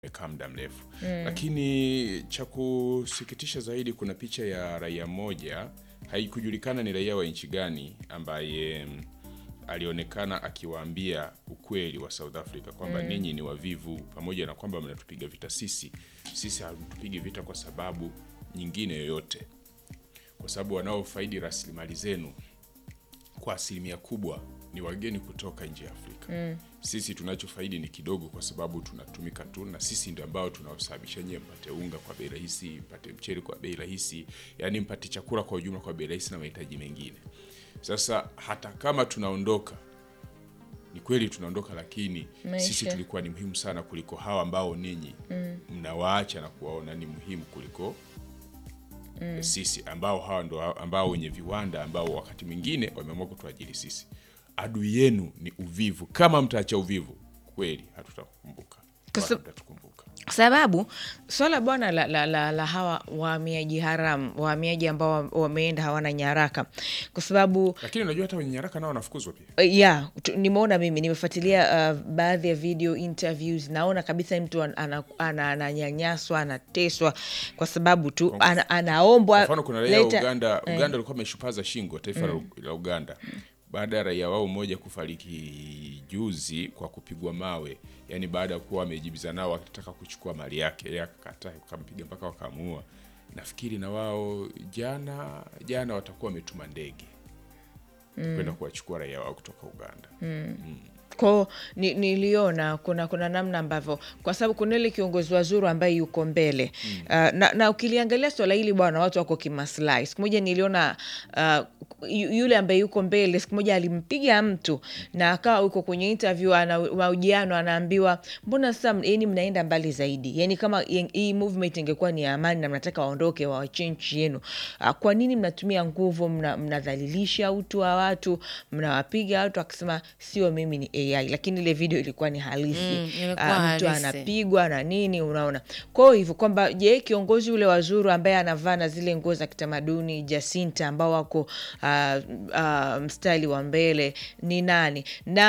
imekaa muda mrefu lakini cha kusikitisha zaidi, kuna picha ya raia mmoja, haikujulikana ni raia wa nchi gani, ambaye mm, alionekana akiwaambia ukweli wa South Africa kwamba ninyi ni wavivu, pamoja na kwamba mnatupiga vita sisi, sisi hatupigi vita kwa sababu nyingine yoyote, kwa sababu wanaofaidi rasilimali zenu kwa asilimia kubwa ni wageni kutoka nje ya Afrika. Sisi tunachofaidi ni kidogo, kwa sababu tunatumika tu, na sisi ndio ambao tunaosababisha nyie mpate unga kwa bei rahisi, mpate mchele kwa bei rahisi, yani mpate chakula kwa ujumla kwa bei rahisi na mahitaji mengine. Sasa hata kama tunaondoka, ni kweli tunaondoka, lakini Maisha. sisi tulikuwa ni muhimu sana kuliko hawa ambao ninyi mnawaacha na kuwaona ni muhimu kuliko sisi ambao hawa ndo ambao wenye viwanda ambao wakati mwingine wameamua kutuajiri sisi. Adui yenu ni uvivu. Kama mtaacha uvivu, kweli hatutakukumbuka, Kwa wala sab- mtatukumbuka. sababu swala bwana la, la, la, la hawa wahamiaji haramu wahamiaji ambao wa- wameenda hawana nyaraka kwa sababu Lakini unajua hata wenye nyaraka nao wanafukuzwa pia. Uh, ya tu- nimeona mimi nimefuatilia uh, baadhi ya video interviews naona kabisa mtu an- ana- ana- ananyanyaswa anateswa kwa sababu tu ana, anaombwa Kwa mfano kuna raia wa leta- Uganda, eh, Uganda walikuwa wameshupaza shingo taifa la- la Uganda baada ya raia wao mmoja kufariki juzi kwa kupigwa mawe, yani baada ya kuwa wamejibizana nao wakitaka kuchukua mali yake, yeye akakataa, wakampiga mpaka wakamuua. Nafikiri na wao jana jana watakuwa wametuma ndege kwenda kuwachukua raia wao kutoka Uganda. ko ni, niliona kuna kuna namna ambavyo kwa sababu kuna ile kiongozi wazuru ambaye yuko mbele uh, na, na ukiliangalia swala hili bwana watu wako kimaslahi siku moja niliona uh, yu- yule ambaye yuko mbele siku moja alimpiga mtu na akawa yuko kwenye interview ana mahojiano anaambiwa mbona sasa yani mnaenda mbali zaidi yani kama hii- hii movement ingekuwa ni ya amani na mnataka waondoke waachie nchi yenu uh, kwa nini mnatumia nguvu mna- mnadhalilisha utu wa watu mnawapiga watu akisema sio mimi ni ai lakini ile video ilikuwa ni halisi Mm, ilikuwa Ah, mtu halisi. anapigwa na nini unaona kwao hivyo kwamba je kiongozi ule wazuru ambaye anavaa na zile nguo za kitamaduni jasinta ambao wako ah, ah, mstari wa mbele ni nani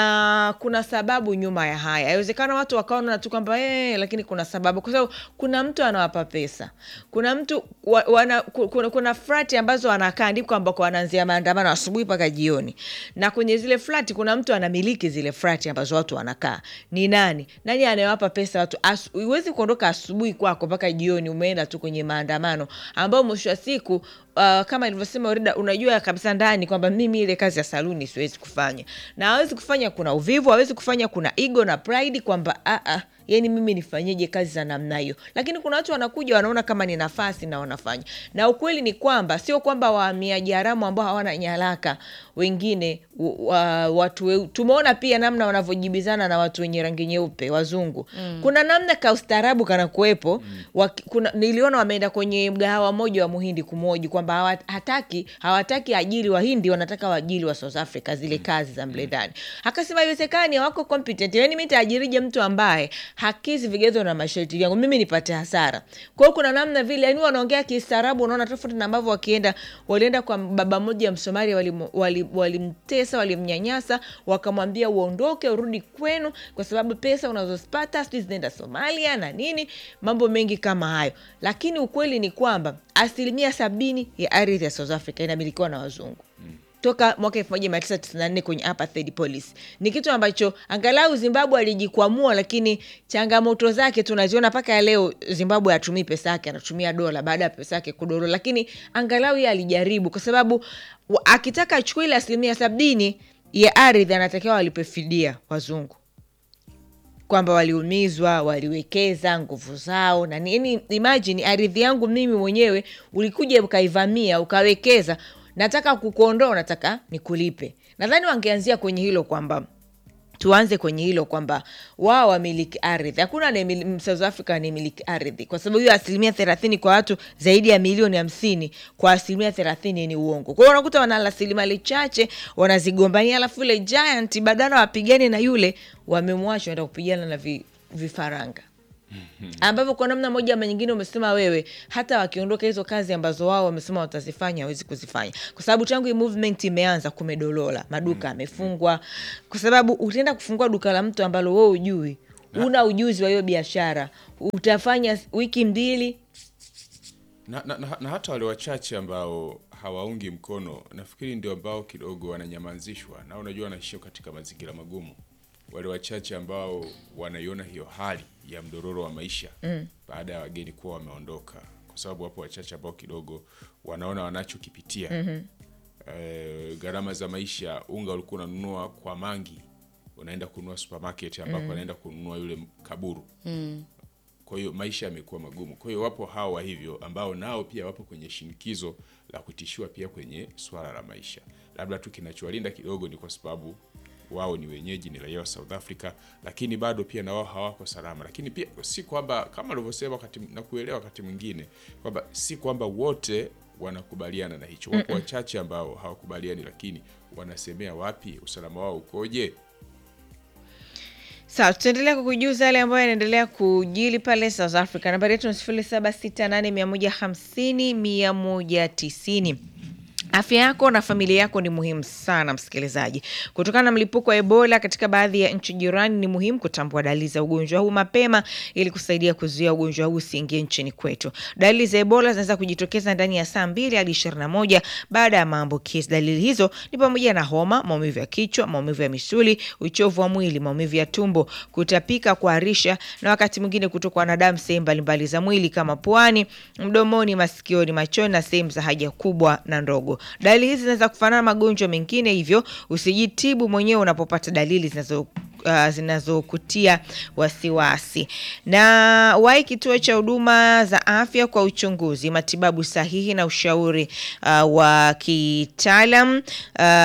na kuna sababu nyuma ya haya awezekana watu wakaona tu kwamba eh, lakini kuna sababu kwa sababu kuna mtu anawapa pesa kuna mtu wa, wana, ku- kuna, kuna flati ambazo wanakaa ndipo ambako wanaanzia maandamano asubuhi mpaka jioni na kwenye zile flati kuna mtu anamiliki zile flati ambazo watu wanakaa ni nani nani anayewapa pesa watu Asu- huwezi kuondoka asubuhi kwako mpaka jioni umeenda tu kwenye maandamano ambao mwisho wa siku uh, kama ilivyosema Orida, unajua kabisa ndani kwamba mimi ile kazi ya saluni siwezi kufanya na hawezi kufanya kuna uvivu hawezi kufanya kuna ego na pride kwamba ah, ah, yani mimi nifanyeje kazi za namna hiyo lakini kuna watu wanakuja wanaona kama ni nafasi na wanafanya na ukweli ni kwamba sio kwamba wahamiaji haramu ambao hawana nyaraka wengine w- wa, watu weu- tumeona pia namna wanavyojibizana na watu wenye rangi nyeupe wazungu mm. kuna namna ka ustaarabu kanakuwepo mm. kuna, niliona wameenda kwenye mgahawa moja wa muhindi kumoji kwamba hawa- hataki hawataki ajili wahindi wanataka waajili wa south africa zile kazi za mle ndani akasema haiwezekani hawako competent yani mi taajirije mtu ambaye hakizi vigezo na masharti yangu mimi nipate hasara kwa hiyo kuna namna vile yani wanaongea kistaarabu unaona tofauti na ambavyo wakienda walienda kwa baba mmoja msomali walimtesa wali, walimtesa, walimnyanyasa wakamwambia uondoke urudi kwenu kwa sababu pesa unazozipata sijui zinaenda somalia na nini mambo mengi kama hayo lakini ukweli ni kwamba asilimia sabini ya ardhi ya south africa inamilikiwa na wazungu toka mwaka elfu moja mia tisa tisini na nne kwenye apartheid policy ni kitu ambacho angalau zimbabwe alijikwamua lakini changamoto zake tunaziona mpaka ya leo zimbabwe hatumii pesa yake anatumia dola baada ya pesa yake kudoro lakini angalau ye alijaribu kwa sababu wa- akitaka achukua ile asilimia sabini ya ardhi anatakiwa walipe fidia wazungu kwamba waliumizwa waliwekeza nguvu zao na nini imagine ardhi yangu mimi mwenyewe ulikuja ukaivamia ukawekeza nataka kukuondoa nataka nikulipe nadhani wangeanzia kwenye hilo kwamba tuanze kwenye hilo kwamba wao wamiliki ardhi hakuna anayemili- south africa anayemiliki ardhi kwa sababu hiyo asilimia thelathini kwa watu zaidi ya milioni hamsini kwa asilimia thelathini ni uongo kwa hiyo unakuta wana rasilimali chache wanazigombania alafu ile giant badala wapigane na yule wamemwacha wanaenda kupigana na vi, vifaranga ambavyo kwa namna moja ama nyingine umesema wewe hata wakiondoka hizo kazi ambazo wao wamesema watazifanya hawezi kuzifanya kwa sababu tangu hii movement imeanza kumedolola maduka amefungwa kwa sababu utaenda kufungua duka la mtu ambalo wewe ujui una ujuzi wa hiyo biashara utafanya wiki mbili na, na, na, na hata wale wachache ambao hawaungi mkono nafikiri ndio ambao kidogo wananyamazishwa na unajua wanaishia katika mazingira magumu wale wachache ambao wanaiona hiyo hali ya mdororo wa maisha mm. baada ya wageni kuwa wameondoka kwa sababu wapo wachache ambao kidogo wanaona wanachokipitia mm-hmm. e, gharama za maisha unga ulikuwa unanunua kwa mangi unaenda kununua supermarket ambako mm. anaenda kununua yule kaburu mm kwa hiyo maisha yamekuwa magumu. Kwa hiyo wapo hawa hivyo ambao nao pia wapo kwenye shinikizo la kutishiwa pia kwenye swala la maisha. Labda tu kinachowalinda kidogo ni kwa sababu wao ni wenyeji, ni raia wa South Africa, lakini bado pia na wao hawako salama. Lakini pia si kwamba kama alivyosema wakati na kuelewa wakati mwingine kwamba si kwamba wote wanakubaliana na hicho. Wapo wachache ambao hawakubaliani, lakini wanasemea wapi, usalama wao ukoje? sawa tutaendelea kukujuza yale ambayo yanaendelea kujili pale south africa nambari yetu ni sifuri saba sita nane mia moja hamsini mia moja tisini Afya yako na familia yako ni muhimu sana, msikilizaji. Kutokana na mlipuko wa Ebola katika baadhi ya nchi jirani, ni muhimu kutambua dalili za ugonjwa huu mapema ili kusaidia kuzuia ugonjwa huu usiingie nchini kwetu. Dalili za Ebola zinaweza kujitokeza ndani ya saa mbili hadi ishirini na moja baada ya maambukizi. Dalili hizo ni pamoja na homa, maumivu ya kichwa, maumivu ya misuli, uchovu wa mwili, maumivu ya tumbo, kutapika, kuharisha na wakati mwingine kutokwa na damu sehemu mbalimbali za mwili kama puani, mdomoni, masikioni, machoni na sehemu za haja kubwa na ndogo. Dalili hizi zinaweza kufanana na magonjwa mengine, hivyo usijitibu mwenyewe unapopata dalili zinazo Uh, zinazokutia wasiwasi. Na wahi kituo cha huduma za afya kwa uchunguzi, matibabu sahihi na ushauri uh, wa kitaalam uh,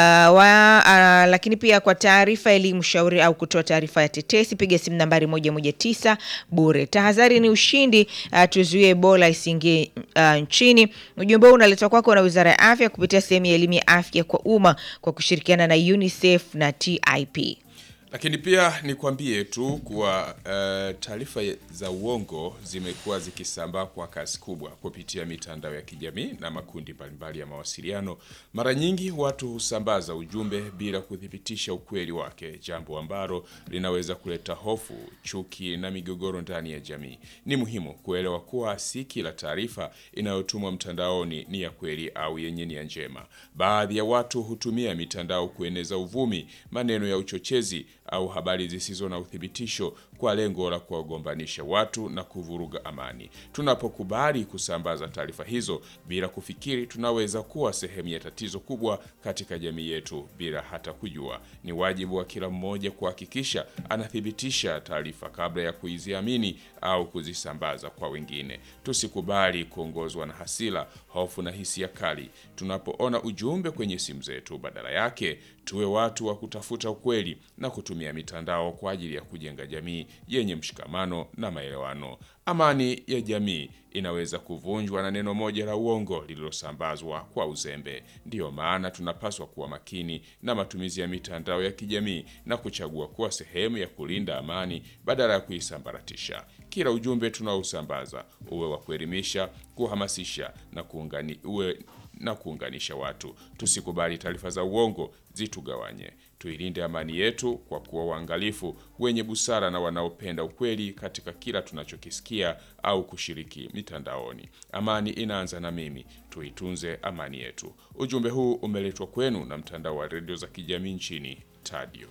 wa, uh, lakini pia kwa taarifa, elimu, ushauri au kutoa taarifa ya tetesi, piga simu nambari moja moja tisa bure. Tahadhari ni ushindi. Uh, tuzuie Ebola isiingie uh, nchini. Ujumbe huu unaletwa kwako na Wizara ya Afya kupitia sehemu ya elimu ya afya kwa umma kwa kushirikiana na UNICEF na TIP. Lakini pia nikwambie tu kuwa uh, taarifa za uongo zimekuwa zikisambaa kwa kasi kubwa kupitia mitandao ya kijamii na makundi mbalimbali ya mawasiliano. Mara nyingi watu husambaza ujumbe bila kuthibitisha ukweli wake, jambo ambalo linaweza kuleta hofu, chuki na migogoro ndani ya jamii. Ni muhimu kuelewa kuwa si kila taarifa inayotumwa mtandaoni ni ya kweli au yenye nia njema. Baadhi ya watu hutumia mitandao kueneza uvumi, maneno ya uchochezi au habari zisizo na uthibitisho kwa lengo la kuwagombanisha watu na kuvuruga amani. Tunapokubali kusambaza taarifa hizo bila kufikiri, tunaweza kuwa sehemu ya tatizo kubwa katika jamii yetu bila hata kujua. Ni wajibu wa kila mmoja kuhakikisha anathibitisha taarifa kabla ya kuiziamini au kuzisambaza kwa wengine. Tusikubali kuongozwa na hasira, hofu na hisia kali tunapoona ujumbe kwenye simu zetu. Badala yake, tuwe watu wa kutafuta ukweli na kutumia mitandao kwa ajili ya kujenga jamii yenye mshikamano na maelewano. Amani ya jamii inaweza kuvunjwa na neno moja la uongo lililosambazwa kwa uzembe. Ndiyo maana tunapaswa kuwa makini na matumizi ya mitandao ya kijamii na kuchagua kuwa sehemu ya kulinda amani badala ya kuisambaratisha. Kila ujumbe tunaosambaza uwe wa kuelimisha, kuhamasisha na kuungani, uwe na kuunganisha watu. Tusikubali taarifa za uongo zitugawanye. Tuilinde amani yetu kwa kuwa waangalifu, wenye busara na wanaopenda ukweli katika kila tunachokisikia au kushiriki mitandaoni. Amani inaanza na mimi, tuitunze amani yetu. Ujumbe huu umeletwa kwenu na mtandao wa redio za kijamii nchini Tadio.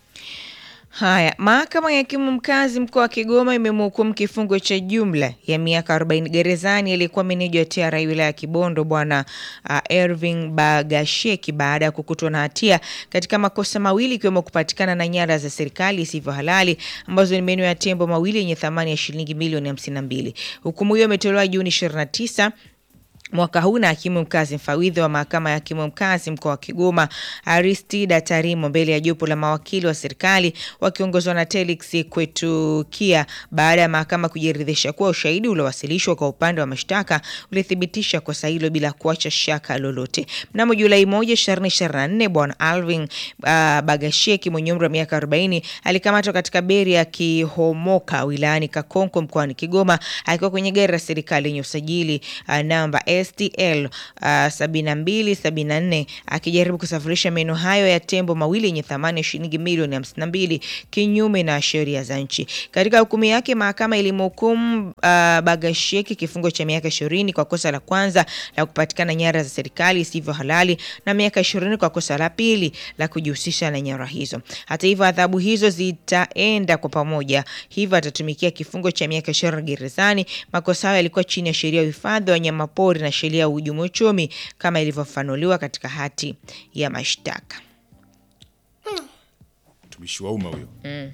Haya, mahakama ya hakimu mkazi mkoa wa Kigoma imemhukumu kifungo cha jumla ya miaka 40 gerezani aliyekuwa meneja wa TRA wilaya ya Kibondo bwana uh, Erving Bagasheki baada ya kukutwa na hatia katika makosa mawili ikiwemo kupatikana na nyara za serikali isivyo halali ambazo ni meno ya tembo mawili yenye thamani ya shilingi milioni 52. Hukumu hiyo imetolewa Juni 29 mwaka huu na hakimu mkazi mfawidhi wa mahakama ya hakimu mkazi mkoa wa Kigoma Aristida Tarimo mbele ya jopo la mawakili wa serikali wakiongozwa na Telix Kwetukia baada ya mahakama kujiridhisha kuwa ushahidi uliowasilishwa kwa upande wa mashtaka ulithibitisha kosa hilo bila kuacha shaka lolote. Mnamo Julai moja 2024 bwana Alvin uh, Bagasheki mwenye umri wa miaka 40 alikamatwa katika beri ya Kihomoka wilayani Kakonko mkoani Kigoma akiwa kwenye gari la serikali yenye usajili uh, namba STL uh, 7274 akijaribu kusafirisha meno hayo ya tembo mawili yenye thamani ya shilingi milioni 52 kinyume na sheria za nchi. Katika hukumu yake, mahakama ilimhukumu uh, Bagasheki kifungo cha miaka 20 kwa kosa la kwanza la kupatikana nyara za serikali isivyo halali na miaka 20 kwa kosa la pili la kujihusisha na nyara hizo. Hata hivyo, adhabu hizo zitaenda kwa pamoja, hivyo atatumikia kifungo cha miaka 20 gerezani. Makosa hayo yalikuwa chini ya sheria ya uhifadhi wa wanyamapori na sheria ya uhujumu uchumi kama ilivyofafanuliwa katika hati ya mashtaka. mtumishi wa umma huyo eh?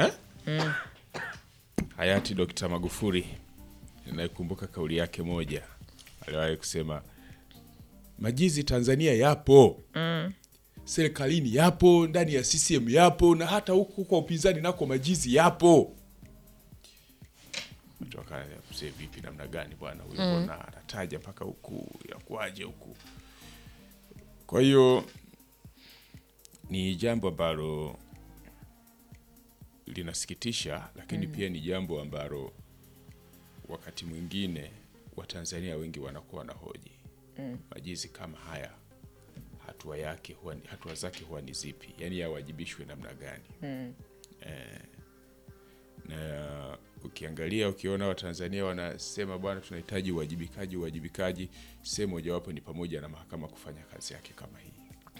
hayati Dr. Magufuli naikumbuka kauli yake moja aliwahi kusema majizi Tanzania yapo serikalini yapo ndani ya CCM yapo na hata huku kwa upinzani nako majizi yapo Watu wakaanza, mzee vipi namna gani bwana huyo mbona anataja mpaka huku yakuaje huku kwa hiyo ni jambo ambalo linasikitisha lakini pia ni jambo ambalo wakati mwingine watanzania wengi wanakuwa na hoji majizi kama haya hatua yake huwa ni- hatua zake huwa ni zipi yaani yawajibishwe namna gani eh, na ukiangalia ukiona watanzania wanasema bwana tunahitaji uwajibikaji uwajibikaji sehemu mojawapo ni pamoja na mahakama kufanya kazi yake kama hii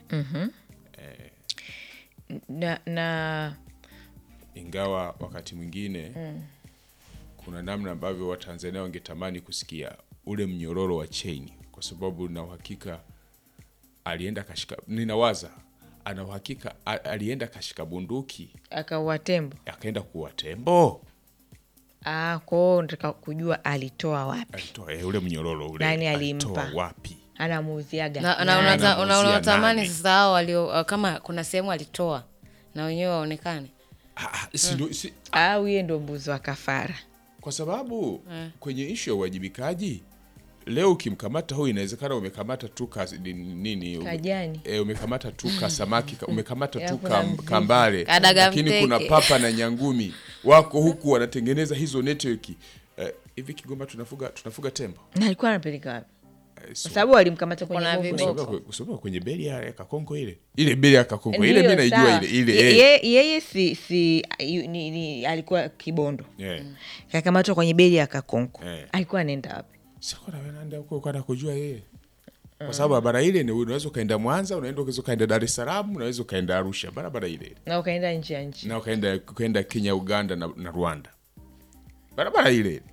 Na, na ingawa wakati mwingine kuna namna ambavyo watanzania wangetamani kusikia ule mnyororo wa cheni kwa sababu na uhakika alienda kashika ninawaza ana uhakika a- alienda kashika bunduki akaua tembo akaenda kuwa tembo ah, kwao nataka kujua alitoa wapi, alitoa eh, ule mnyororo ule Nani alitoa alimpa? wapi anamuuziaga na, na, nani? unata- una- Anamuuzia unatamani nani? sasa hao walio kama kuna sehemu alitoa na wenyewe waonekane Ah, ah, si ndo- si- au yeye ndo mbuzi wa kafara kwa sababu kwenye ishu ya uwajibikaji leo ukimkamata huyu inawezekana umekamata tu ka, ni- nini ume- Kajani. e, umekamata tu ka samaki ka- umekamata Ya, tu kuna ka, mvuvi. kambale Kadaga lakini mteke. kuna papa na nyangumi wako huku wanatengeneza hizo network Eh, hivi Kigoma tunafuga tunafuga tembo na alikuwa anapeleka wapi? Eh, so- Kwa sababu walimkamata kwenye Kuna bongo. viboko. kusoba kwe- kusoba kwenye beli ya ya kakongo ile ile beli ya kakongo ile Ndiyo, mi naijua sawa. ile ile Ye- eh. ye- yeye si, si yu- ni, ni, alikuwa kibondo Eh. kakamatwa kwenye beli ya kakonko Eh. alikuwa anaenda wapi Siko na wenaenda huko kwenda kujua yeye. Kwa sababu barabara ile ni unaweza ukaenda Mwanza, unaenda unaweza ukaenda Dar es Salaam, unaweza ukaenda Arusha, barabara ile. na ukaenda nje ya nchi Na ukaenda ukaenda Kenya, Uganda na, na Rwanda. Barabara ile.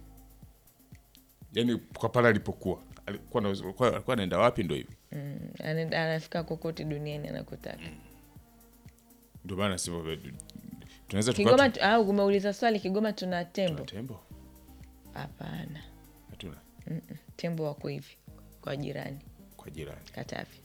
Yaani kwa pale alipokuwa. Alikuwa anaweza- alikuwa alikuwa anaenda wapi ndio hivi. Anaenda- anafika kokote duniani anakotaka Ndio maana nasema tunaweza kigoma tukao tu- au umeuliza swali kigoma tuna tembo tembo. hapana Hatuna tembo wako hivi kwa jirani kwa jirani. katavi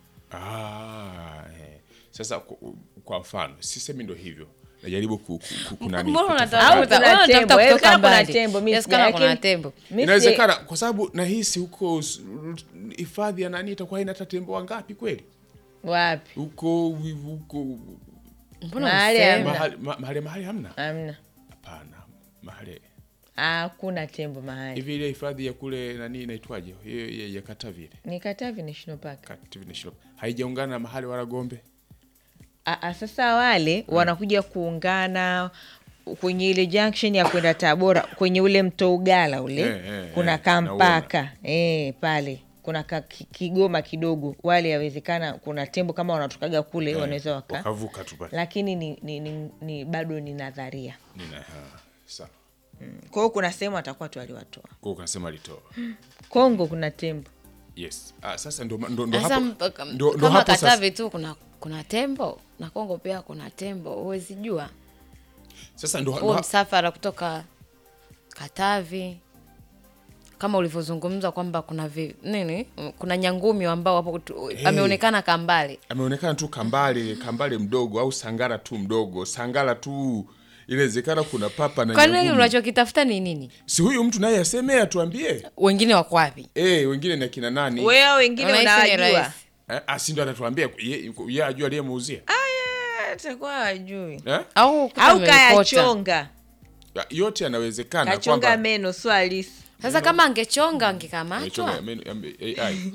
Ah, eh. Sasa kwa, kwa mfano, sisemi ndo hivyo. Najaribu ku, ku, ku, kunani. Mbona kutafakari. unatafuta- Au kuna mbona unatafuta tembo, kutoka inawezekana kuna mbali? tembo, mi Inawezekana sija- kuna lakini- tembo mi si- inawezekana kwa sababu nahisi huko s- hifadhi ya nani itakuwa ina hata tembo wangapi kweli wapi huko huko Mbona Mahali usemi? hamna. mahali ma- mahali mahali hamna amna hapana mahali hakuna tembo mahali hivi ile hifadhi ya kule nani inaitwaje hiyo ya, ya Katavi ile ni katavi national park Katavi National Park. haijaungana na mahali wala Gombe Ah, ah, sasa wale wanakuja kuungana kwenye ile junction ya kwenda Tabora kwenye ule mto Ugala ule Eh, eh, kuna eh, kampaka eh, pale kuna ka, ki- kigoma kidogo wale yawezekana kuna tembo kama wanatokaga kule wanaweza waka wakavuka tu pale lakini ni, ni, ni, ni bado ni nadharia nina ha, sawa kwa hiyo kuna sehemu atakuwa tu aliwatoa kwa ukasema alitoa Kongo kuna tembo yes ah, sasa ndo ndo ndo Sasa hapo mpaka- ndo, ndo kama hapo sasa Katavi tu kuna kuna tembo na Kongo pia kuna tembo, huwezi jua sasa ndo, ndo huo ha- msafara kutoka Katavi kama ulivyozungumza kwamba kuna vi, nini kuna nyangumi ambao wapo tu- ameonekana kambale ameonekana tu kambale kambale mdogo au sangara tu mdogo sangara tu inawezekana kuna papa na kwa nini nyangumi. unachokitafuta ni nini si huyu mtu naye aseme atuambie wengine wako wapi eh wengine na kina nani wewe wengine Unahisi ni unawajua rahisi? eh, asi ndo anatuambia ye, ye ajua aliyemuuzia atakuwa wajui eh? au kuta au ameokota. kayachonga yote yanawezekana kachonga kwamba meno sio halisi sasa kama angechonga Amechonga, angekamatwa ame- ame- AI.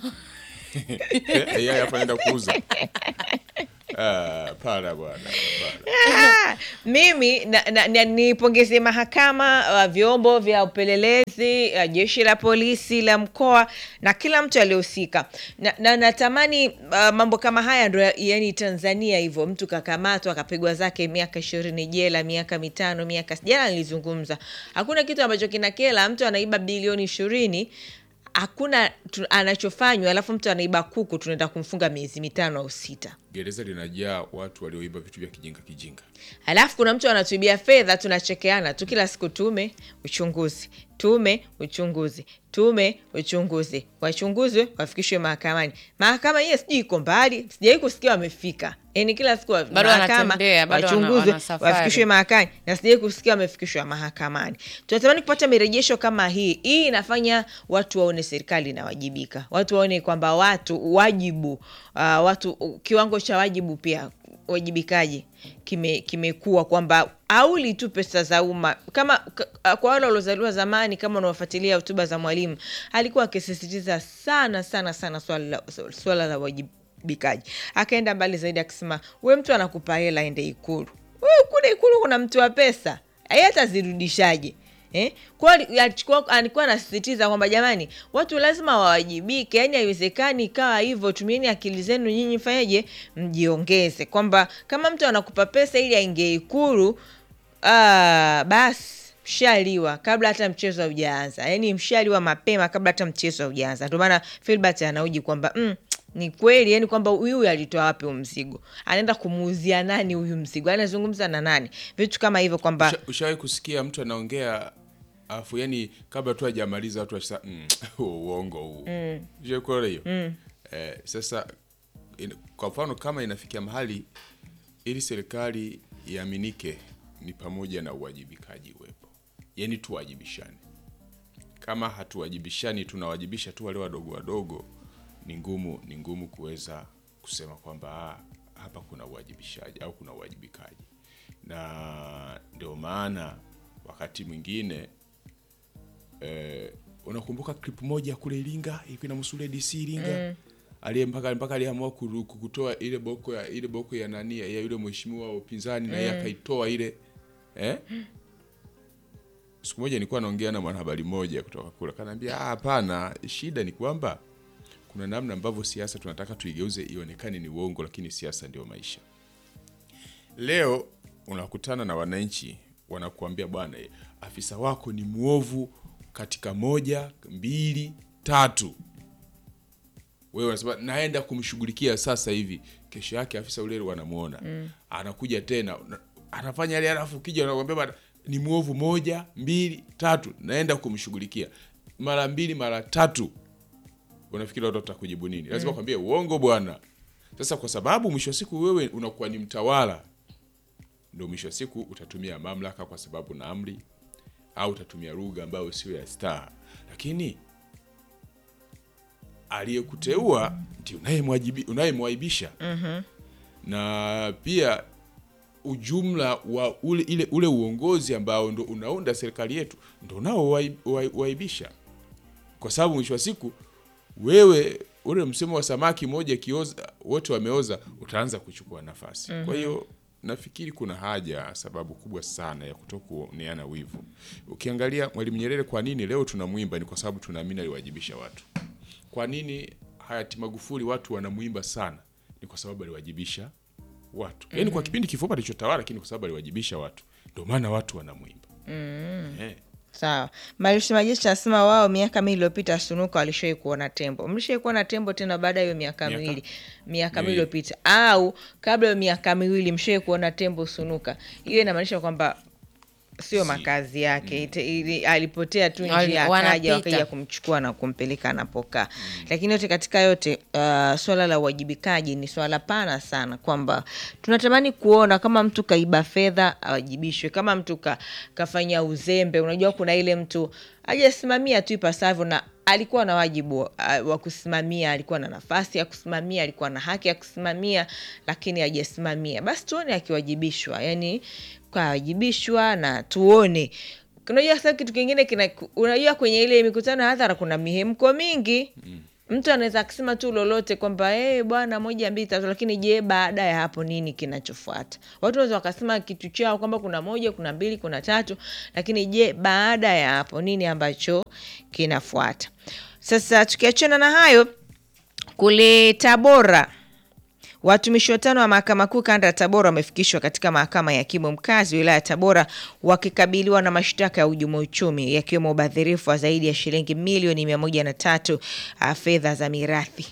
AI hapa anaenda kuuza. Ah, para bwana. para. mimi na, na, na, nipongeze mahakama uh, vyombo vya upelelezi uh, jeshi la polisi la mkoa na kila mtu aliyehusika na, na natamani uh, mambo kama haya ndo ya- yani tanzania hivyo mtu kakamatwa akapigwa zake miaka ishirini jela miaka mitano miaka jana nilizungumza hakuna kitu ambacho kinakela mtu anaiba bilioni ishirini hakuna tu, anachofanywa alafu mtu anaiba kuku tunaenda kumfunga miezi mitano au sita Gereza linajaa watu walioiba vitu vya kijinga kijinga. alafu kuna mtu anatuibia fedha tunachekeana tu kila siku tume uchunguzi tume uchunguzi tume uchunguzi wachunguzwe wafikishwe mahakamani mahakama hiyo sijui iko mbali sijawai kusikia wamefika yani kila siku wa- Bado mahakama wanatembea, bado wana- wachunguzwe wana safari. wafikishwe mahakamani na sijawai kusikia wamefikishwa mahakamani tunatamani kupata mirejesho kama hii hii inafanya watu waone serikali inawajibika watu waone kwamba watu wajibu uh, watu kiwango cha wajibu pia uwajibikaji kime- kimekuwa kwamba auli tu pesa za umma kama ka- kwa wale waliozaliwa zamani kama unaofuatilia hotuba za mwalimu alikuwa akisisitiza sana sana sana swala la, swala la uwajibikaji akaenda mbali zaidi akisema we mtu anakupa hela ende ikulu we kule ikulu kuna mtu wa pesa yeye atazirudishaje Eh? Kwa ali- alichukua- alikuwa anasisitiza kwamba jamani, watu lazima wawajibike, yaani haiwezekani ikawa hivyo. Tumieni akili zenu nyinyi, fanyeje, mjiongeze, kwamba kama mtu anakupa pesa ili aingie Ikulu, ah, basi mshaliwa kabla hata mchezo haujaanza, yaani mshaliwa mapema kabla hata mchezo haujaanza. Ndio maana Filbert anauji kwamba mm, ni kweli yani kwamba huyu alitoa wapi huu mzigo, anaenda kumuuzia nani huyu mzigo, anazungumza na nani, vitu kama hivyo kwamba Usha- Ushawahi kusikia mtu anaongea afu yani kabla tu hajamaliza watu wasa mm, uongo huu. Mm. kuona hiyo? Eh, sasa in, kwa mfano kama inafikia mahali ili serikali iaminike ni pamoja na uwajibikaji uwepo. Yaani tuwajibishane. Kama hatuwajibishani tunawajibisha tu wale wadogo wadogo ni ngumu ni ngumu kuweza kusema kwamba ah, hapa kuna uwajibishaji au kuna uwajibikaji. Na ndio maana wakati mwingine eh, unakumbuka clip moja kule Iringa ilikuwa inamhusu ile DC Iringa aliye mpaka mpaka aliamua kuru- kutoa ile boko ya ile boko ya nani ya yule mheshimiwa wa upinzani na yeye akaitoa ile eh? Siku moja nilikuwa naongea na mwanahabari mmoja kutoka kule, kanaambia "Ah, hapana, shida ni kwamba kuna namna ambavyo siasa tunataka tuigeuze ionekane ni uongo, lakini siasa ndio maisha. Leo unakutana na wananchi wanakuambia, bwana, eh, afisa wako ni mwovu katika moja, mbili, tatu. Wewe unasema naenda kumshughulikia sasa hivi. Kesho yake afisa ule wanamuona anakuja tena na- anafanya yale, alafu kija anakuambia bwana, ni mwovu moja, mbili, tatu, naenda kumshughulikia mara mbili, mara tatu unafikiri watu watakujibu nini? Lazima kwambie uongo bwana. Sasa kwa sababu mwisho wa siku wewe unakuwa ni mtawala, ndio mwisho wa siku utatumia mamlaka kwa sababu na amri, au utatumia lugha ambayo sio ya staa, lakini aliyekuteua ndio unayemwajibi- unayemwaibisha na pia ujumla wa ule, ile, ule uongozi ambao ndo unaunda serikali yetu ndo nao wai- wai- waibisha kwa sababu mwisho wa siku wewe ule msemo wa samaki moja kioza wote wameoza utaanza kuchukua nafasi kwa hiyo nafikiri kuna haja sababu kubwa sana ya kutokuoneana wivu ukiangalia mwalimu nyerere kwa nini leo tunamwimba ni kwa sababu tunaamini aliwajibisha watu kwa nini hayati magufuli watu wanamwimba sana ni kwa sababu aliwajibisha watu yaani kwa kipindi kifupi alichotawala lakini kwa sababu aliwajibisha watu ndio maana watu wanamwimba Eh. Sawa. Marius Majeshi anasema wao miaka miwili iliyopita Sunuka walishawai kuona tembo. Mlishawai kuona tembo tena baada ya hiyo miaka Miaka? miwili miaka miwili Miwili. iliyopita, au kabla ya miaka miwili mshawai kuona tembo Sunuka? Hiyo inamaanisha kwamba sio Si. makazi yake ite, ili, alipotea tu Wali- njia, akaja wanapita. wakaja kumchukua na kumpeleka anapokaa. Lakini yote katika yote, uh, swala la uwajibikaji ni swala pana sana, kwamba tunatamani kuona kama mtu kaiba fedha awajibishwe, kama mtu ka, kafanya uzembe. Unajua kuna ile mtu hajasimamia tu ipasavyo na alikuwa na wajibu uh, wa kusimamia, alikuwa na nafasi ya kusimamia, alikuwa na haki ya kusimamia, lakini hajasimamia, basi tuone akiwajibishwa, yani kawajibishwa na tuone unajua sasa kitu kingine kina unajua kwenye ile mikutano ya hadhara kuna mihemko mingi mtu anaweza akisema tu lolote kwamba hey, bwana moja mbili tatu lakini je baada ya hapo nini kinachofuata watu wanaweza wakasema kitu chao kwamba kuna moja kuna mbili kuna tatu lakini je baada ya hapo nini ambacho kinafuata sasa tukiachana na hayo kule tabora Watumishi watano wa mahakama kuu kanda ya Tabora wamefikishwa katika mahakama ya hakimu mkazi wilaya ya Tabora wakikabiliwa na mashtaka ya uhujumu uchumi yakiwemo ubadhirifu wa zaidi ya shilingi milioni mia moja na tatu ah, fedha za mirathi.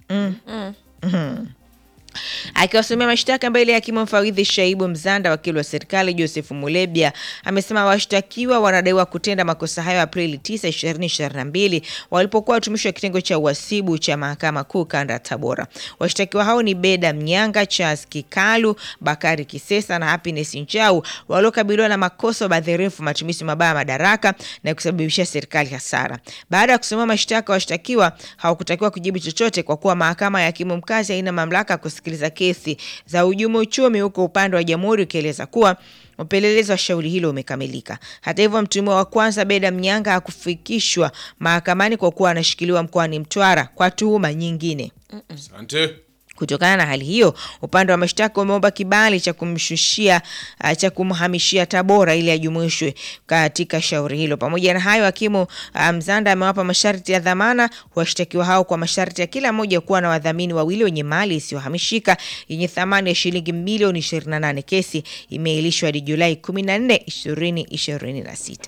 Akiwasomea mashtaka mbele ya hakimu mfawidhi Shaibu Mzanda, wakili wa serikali Joseph Mulebya amesema washtakiwa wanadaiwa kutenda makosa hayo Aprili 9, 2022 walipokuwa watumishi wa kitengo cha uhasibu cha mahakama kuu kanda ya Tabora. Washtakiwa hao ni Beda Mnyanga, Charles Kikalu, Bakari Kisesa na Happiness Nchau waliokabiliwa na makosa ya ubadhirifu, matumizi mabaya ya madaraka na kusababisha serikali hasara. Baada ya kusomea mashtaka, washtakiwa hawakutakiwa kujibu chochote kwa kuwa mahakama ya hakimu mkazi haina mamlaka ya kusikiliza kesi za uhujumu uchumi, huko upande wa jamhuri ukieleza kuwa upelelezi wa shauri hilo umekamilika. Hata hivyo, mtuhumiwa wa kwanza Beda Mnyanga hakufikishwa mahakamani kwa kuwa anashikiliwa mkoani Mtwara kwa tuhuma nyingine. Asante. Kutokana na hali hiyo, upande wa mashtaka umeomba kibali cha kumshushia uh, cha kumhamishia Tabora ili ajumuishwe katika shauri hilo. Pamoja na hayo, hakimu uh, Mzanda amewapa masharti ya dhamana washtakiwa hao kwa masharti ya kila mmoja kuwa na wadhamini wawili wenye mali isiyohamishika yenye thamani ya shilingi milioni 28. Kesi imeahirishwa hadi Julai 14, 2026.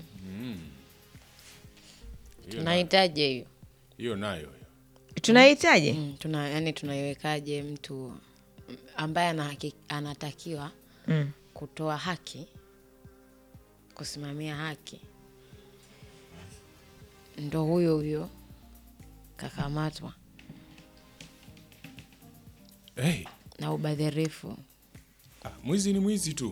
tunahitaji hiyo Hiyo nayo hiyo. Tunahitaji Mm, tuna yani tunaiwekaje mtu ambaye anahaki, anatakiwa Mm. kutoa haki kusimamia haki ndo huyo huyo kakamatwa Hey, na ubadhirifu ah, mwizi ni mwizi tu.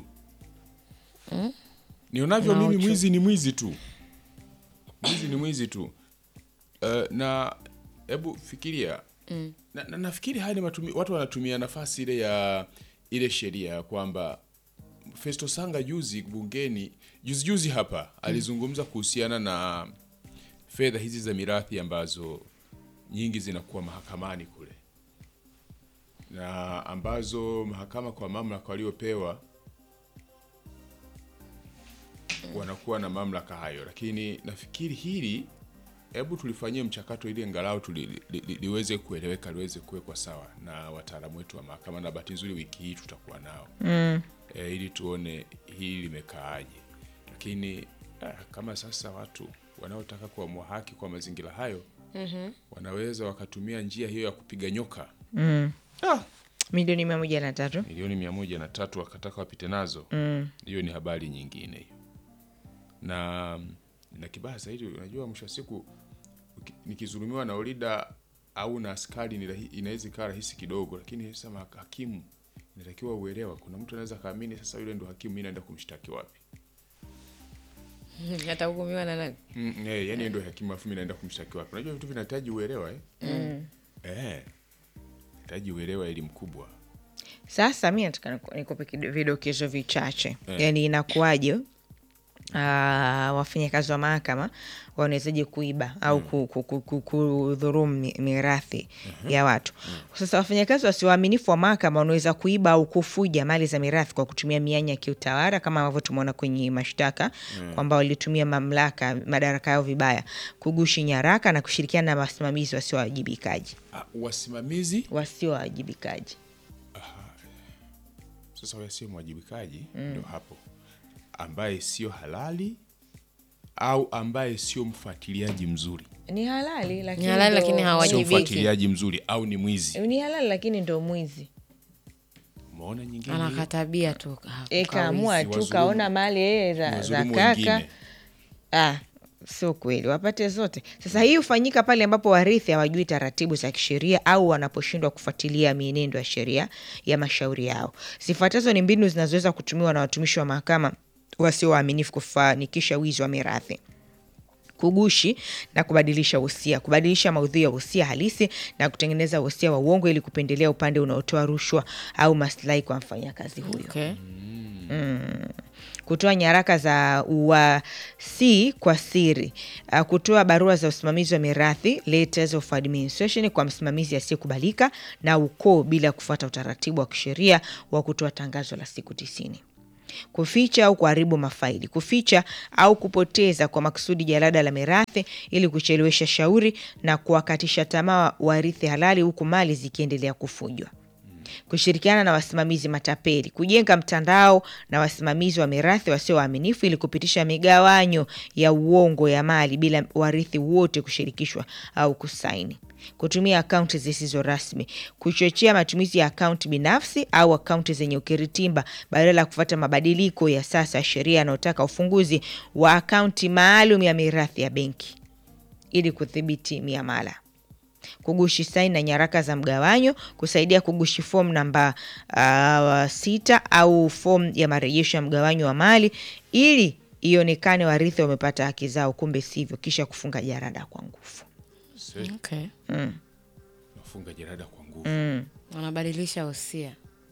Nionavyo Na mimi uchu- mwizi ni mwizi tu. Mwizi ni mwizi tu. Uh, na hebu fikiria na, na, nafikiri haya ni matumi, watu wanatumia nafasi ile ya ile sheria ya kwamba Festo Sanga juzi bungeni juzi juzi hapa alizungumza kuhusiana na fedha hizi za mirathi ambazo nyingi zinakuwa mahakamani kule na ambazo mahakama kwa mamlaka waliopewa wanakuwa na mamlaka hayo, lakini nafikiri hili, hebu tulifanyie mchakato ili angalau tuli, li, li, liweze kueleweka, liweze kuwekwa sawa na wataalamu wetu wa mahakama, na bahati nzuri wiki hii tutakuwa nao mm. E, ili tuone hili limekaaje, lakini ah, kama sasa watu wanaotaka kuamua haki kwa mazingira hayo mm-hmm. wanaweza wakatumia njia hiyo ya kupiga nyoka ah, milioni mia moja na tatu. milioni mia moja na tatu wakataka wapite nazo hiyo ni habari nyingine hiyo na na kibaya zaidi unajua mwisho wa siku uki- nikizulumiwa na ulida au na askari ni rahi- inaweza ikawa rahisi kidogo lakini sasa ma- hakimu inatakiwa uelewa kuna mtu anaweza kaamini sasa yule ndo hakimu mi naenda kumshtaki wapi atahukumiwa na nani mm, eh, yani ndo hakimu afu mi naenda kumshtaki wapi unajua vitu vinahitaji uelewa eh? eh, hitaji uelewa elimu kubwa Sasa mi nataka niku- nikupe kido- vidokezo vichache yaani inakuwaje ah, wafanyakazi wa mahakama wanawezaje kuiba au ku- ku- ku- ku- kudhurumu mi- mirathi ya watu. Sasa wafanyakazi wasioaminifu wa mahakama wanaweza kuiba au kufuja mali za mirathi kwa kutumia mianya ya kiutawala kama ambavyo tumeona kwenye mashtaka kwamba walitumia mamlaka madaraka yao vibaya, kugushi nyaraka na kushirikiana na wasimamizi wasiowajibikaji ah, wasimamizi wasiowajibikaji. sasa huyo sio mwajibikaji ndio hapo ambaye sio halali au ambaye sio mfuatiliaji mzuri Ni halali lakini Ni halali, ndo- lakini sio hawajibiki. mfuatiliaji mzuri au ni mwizi ni halali lakini ndo mwizi umeona nyingine hiyo? anakatabia tu ka- e, kaamua Ni tu wadhulumu. kaona mali yeye Ni za, za wadhulumu kaka wengine. ah, sio kweli wapate zote sasa hii hufanyika pale ambapo warithi hawajui taratibu za kisheria au wanaposhindwa kufuatilia mienendo ya sheria ya mashauri yao zifuatazo ni mbinu zinazoweza kutumiwa na watumishi wa mahakama wasio waaminifu kufanikisha wizi wa mirathi kugushi na kubadilisha wosia, kubadilisha maudhui ya wosia halisi na kutengeneza wosia wa uongo ili kupendelea upande unaotoa rushwa au maslahi kwa mfanyakazi huyo. okay. kutoa nyaraka za uwasi kwa siri, uh, kutoa barua za usimamizi wa mirathi letters of administration kwa msimamizi asiyekubalika na ukoo bila kufuata utaratibu wa kisheria wa kutoa tangazo la siku tisini kuficha au kuharibu mafaili, kuficha au kupoteza kwa makusudi jalada la mirathi ili kuchelewesha shauri na kuwakatisha tamaa warithi halali huku mali zikiendelea kufujwa kushirikiana na wasimamizi matapeli, kujenga mtandao na wasimamizi wa mirathi wasio waaminifu ili kupitisha migawanyo ya uongo ya mali bila warithi wote kushirikishwa au kusaini, kutumia akaunti zisizo rasmi, kuchochea matumizi ya akaunti binafsi au akaunti zenye ukiritimba badala ya kufuata mabadiliko ya sasa ya sheria yanayotaka ufunguzi wa akaunti maalum ya mirathi ya benki ili kudhibiti miamala kugushi saini na nyaraka za mgawanyo, kusaidia kugushi fomu namba uh, sita au fomu ya marejesho ya mgawanyo wa mali ili ionekane warithi wamepata haki zao, kumbe sivyo, kisha kufunga jarada kwa nguvu. Se, Okay. nafunga jarada kwa nguvu Wanabadilisha wosia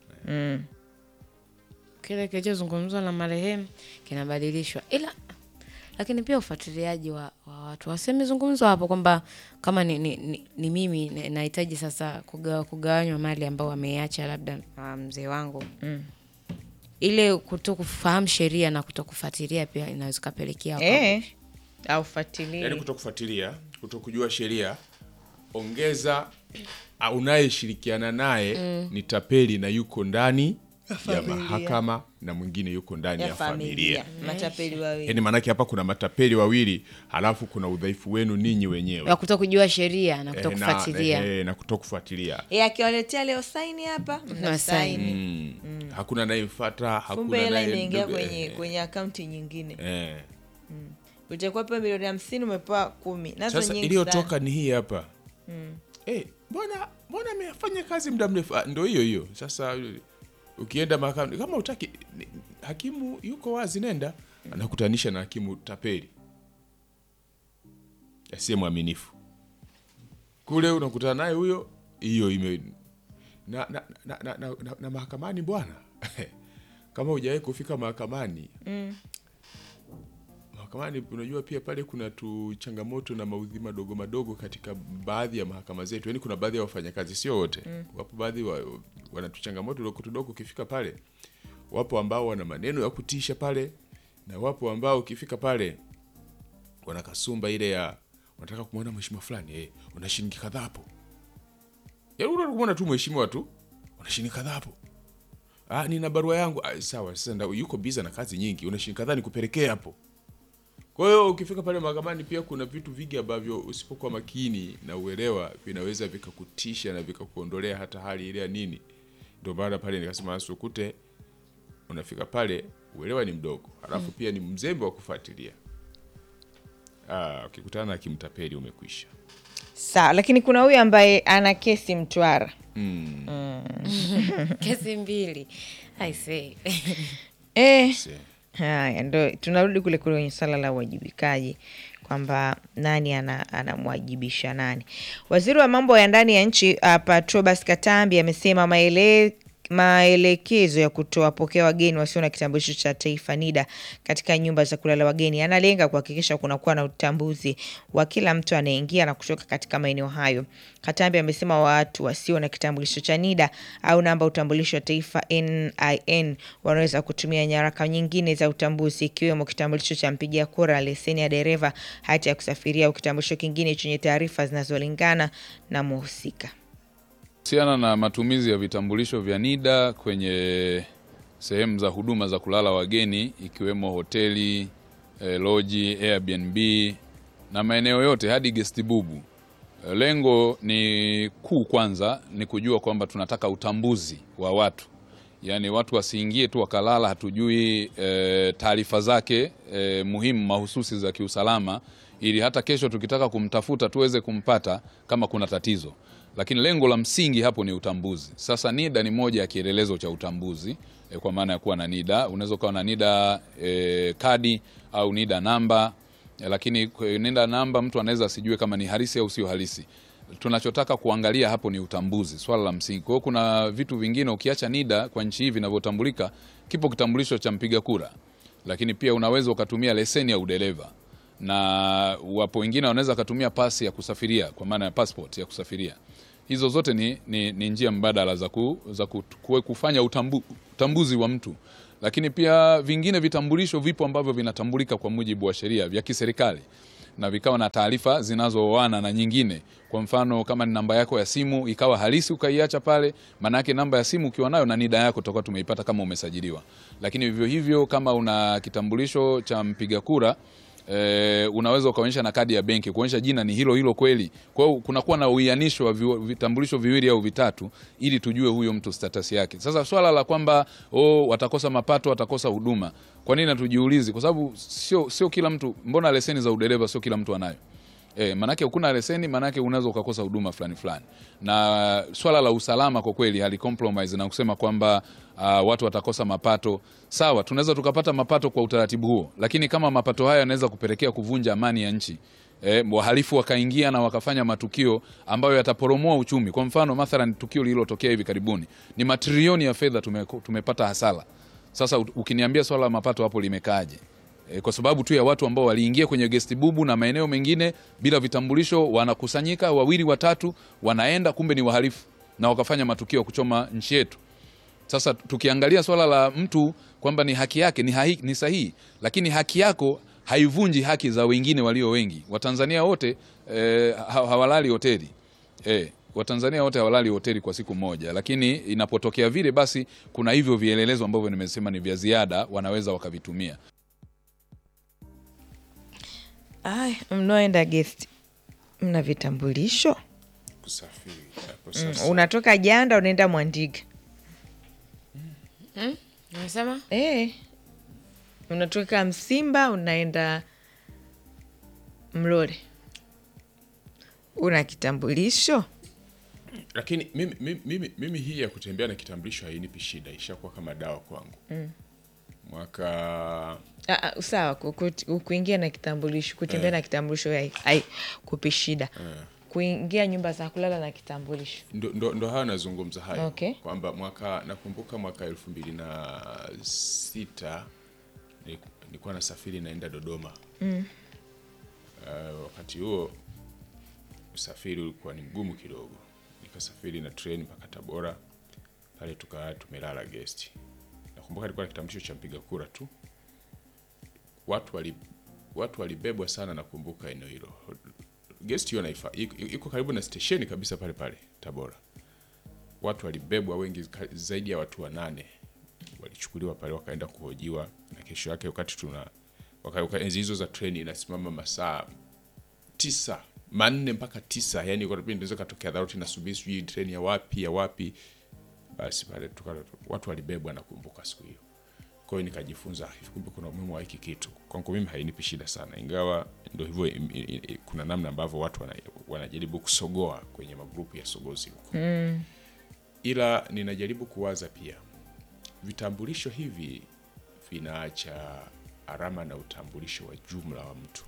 kile kilichozungumzwa na marehemu kinabadilishwa, ila lakini pia ufuatiliaji wa, wa watu wasemezungumzwa hapo kwamba kama ni, ni, ni, ni mimi na- nahitaji sasa kugawa, kugawanywa mali ambao wameiacha labda na mzee wangu ile kuto kufahamu sheria na kuto kufuatilia pia inaweza kapelekea Eh, au yaani fuatilie kutokufuatilia kutokujua sheria ongeza ah, unayeshirikiana naye ni tapeli na yuko ndani ya familia. mahakama na mwingine yuko ndani ya, ya familia, familia, matapeli wawili. yaani maanake hapa kuna matapeli wawili halafu kuna udhaifu wenu ninyi wenyewe wa kuto kujua sheria na Eh, kuto na, kufuatilia eh, na kutokufuatilia Eh, akiwaletea leo saini hapa mna Mnasaini. saini, mm. hakuna anayemfata kumbe hakuna hela anaye- imeingia ndugu- kwenye eh, kwenye akaunti nyingine. eh. Utakuwa pewa milioni hamsini umepewa kumi, nazo sasa nyingi iliyotoka sana. ni hii hapa Eh, mbona mbona amefanya kazi muda mrefu Ah, ndo hiyo hiyo sasa ukienda mahakamani kama utaki ni- hakimu yuko wazi nenda anakutanisha na hakimu tapeli asiye mwaminifu kule unakutana naye huyo hiyo ime na, na, na, na, na, na, na mahakamani bwana kama hujawahi kufika mahakamani mahakamani unajua pia pale kuna tu changamoto na maudhi madogo madogo katika baadhi ya mahakama zetu yaani kuna baadhi ya wafanyakazi sio wote wapo baadhi wa, wana tu changamoto dogo tudogo ukifika pale wapo ambao wana maneno ya kutisha pale na wapo ambao ukifika pale wana kasumba ile ya wanataka kumwona mheshimiwa fulani eh, una shilingi kadhaa hapo yaani unataka kumwona tu mheshimiwa tu una shilingi kadhaa hapo ah, nina barua yangu ah, sawa sasa nda- yuko biza na kazi nyingi una shilingi kadhaa nikupelekee hapo kwa hiyo ukifika pale mahakamani pia kuna vitu vingi ambavyo usipokuwa makini na uelewa vinaweza vikakutisha na vikakuondolea hata hali ile ya nini. Ndio maana pale nikasema usukute, unafika pale uelewa ni mdogo, halafu pia ni mzembe wa kufuatilia. Ah, ukikutana na kimtapeli umekwisha. Sawa, lakini kuna huyu ambaye ana kesi Mtwara. kesi mbili I say. Eh, Se- haya ndo tunarudi kule kule kwenye swala la uwajibikaji kwamba nani ana- anamwajibisha nani. Waziri wa mambo ya ndani ya nchi uh, Patrobas Katambi amesema maele maelekezo ya kutowapokea wageni wasio na kitambulisho cha taifa NIDA katika nyumba za kulala wageni yanalenga kuhakikisha kunakuwa na utambuzi wa kila mtu anayeingia na kutoka katika maeneo hayo. Katambi amesema watu wasio na kitambulisho cha NIDA au namba utambulisho wa taifa NIN wanaweza kutumia nyaraka nyingine za utambuzi ikiwemo kitambulisho cha mpigia kura, leseni ya dereva, hati ya kusafiria au kitambulisho kingine chenye taarifa zinazolingana na muhusika. Kuhusiana na matumizi ya vitambulisho vya NIDA kwenye sehemu za huduma za kulala wageni ikiwemo hoteli, eh, loji, Airbnb na maeneo yote hadi guest bubu. Eh, Lengo ni kuu kwanza ni kujua kwamba tunataka utambuzi wa watu, yaani watu wasiingie tu wakalala, hatujui eh, taarifa zake eh, muhimu mahususi za kiusalama, ili hata kesho tukitaka kumtafuta tuweze kumpata kama kuna tatizo lakini lengo la msingi hapo ni utambuzi. Sasa NIDA ni moja ya kielelezo cha utambuzi e, kwa maana ya kuwa na NIDA. Unaweza ukawa na NIDA e, kadi au NIDA namba e, lakini kwe- NIDA namba mtu anaweza asijue kama ni halisi au sio halisi. Tunachotaka kuangalia hapo ni utambuzi, swala la msingi. Kwa hiyo kuna vitu vingine ukiacha NIDA kwa nchi hii vinavyotambulika, kipo kitambulisho cha mpiga kura lakini pia unaweza ukatumia leseni ya udereva na wapo wengine wanaweza wakatumia pasi ya kusafiria kwa maana ya passport ya kusafiria. Hizo zote ni, ni, ni njia mbadala za, ku, za ku, ku, kufanya utambu, utambuzi wa mtu, lakini pia vingine vitambulisho vipo ambavyo vinatambulika kwa mujibu wa sheria vya kiserikali na vikawa na taarifa zinazooana na nyingine. Kwa mfano kama ni namba yako ya simu ikawa halisi ukaiacha pale, maana yake namba ya simu ukiwa nayo na NIDA yako tutakuwa tumeipata kama umesajiliwa. Lakini vivyo hivyo kama una kitambulisho cha mpiga kura E, unaweza ukaonyesha na kadi ya benki kuonyesha jina ni hilo hilo kweli. Kwa hiyo kunakuwa na uianisho wa vi- vitambulisho viwili au vitatu ili tujue huyo mtu status yake. Sasa swala la kwamba oh, watakosa mapato, watakosa huduma, kwa nini hatujiulizi? Kwa sababu sio sio kila mtu, mbona leseni za udereva sio kila mtu anayo? E, manake hukuna leseni, manake unaweza ukakosa huduma fulani fulani. Na swala la usalama kwa kweli hali compromise na kusema kwamba uh, watu watakosa mapato. Sawa, tunaweza tukapata mapato kwa utaratibu huo, lakini kama mapato hayo yanaweza kupelekea kuvunja amani ya nchi E, wahalifu wakaingia na wakafanya matukio ambayo yataporomoa uchumi. Kwa mfano mathalan, tukio lililotokea hivi karibuni ni matrilioni ya fedha tume, tumepata hasara. Sasa u- ukiniambia swala la mapato hapo limekaaje? E, kwa sababu tu ya watu ambao waliingia kwenye gesti bubu na maeneo mengine bila vitambulisho, wanakusanyika wawili watatu, wanaenda kumbe ni wahalifu na wakafanya matukio ya kuchoma nchi yetu. Sasa tukiangalia swala la mtu kwamba ni haki yake ni, hai, ni sahihi, lakini haki yako haivunji haki za wengine walio wengi. Watanzania wote eh, ha- hawalali hoteli eh, Watanzania wote hawalali hoteli kwa siku moja, lakini inapotokea vile, basi kuna hivyo vielelezo ambavyo nimesema ni vya ziada, wanaweza wakavitumia. Ay, mnaoenda guest mna vitambulisho kusafiri hapo mm. sasa. unatoka janda unaenda mwandiga Unasema e. unatoka msimba unaenda mlole una kitambulisho Lakini mimi, mimi, mimi, mimi hii ya kutembea na kitambulisho hainipi shida, ishakuwa kama dawa kwangu mwaka Ah, ah, sawa ku- ku- kuingia na kitambulisho kutembea na kitambulisho hai- hai kupi shida kuingia nyumba za kulala na kitambulisho ndo, ndo, ndo hayo nazungumza hayo Okay. kwamba mwaka nakumbuka mwaka elfu mbili na sita ni- nilikuwa nasafiri naenda Dodoma mm. uh, wakati huo usafiri ulikuwa ni mgumu kidogo, nikasafiri na treni mpaka Tabora, pale tukaa tumelala gesti. Nakumbuka nilikuwa na kitambulisho cha mpiga kura tu, watu wali watu walibebwa sana. Nakumbuka eneo hilo gesti hiyo naifa iko iko karibu na stesheni kabisa pale pale Tabora. Watu walibebwa wengi, ka- zaidi ya watu wanane walichukuliwa pale, wakaenda kuhojiwa, na kesho yake wakati tuna waka- waka- enzi hizo za treni inasimama masaa tisa manne mpaka tisa, yani kwa kipindi inaweza katokea dharura, nasubiri sijui treni ya wapi ya wapi. Basi pale tuka, watu walibebwa, nakumbuka siku hiyo. Kwa hiyo nikajifunza hivi, kumbe kuna umuhimu wa hiki kitu. Kwangu mimi hainipi shida sana, ingawa ndio hivyo, im- i- i- kuna namna ambavyo watu wana, wanajaribu kusogoa kwenye magrupu ya sogozi huko ila ninajaribu kuwaza pia vitambulisho hivi vinaacha alama na utambulisho wa jumla wa mtu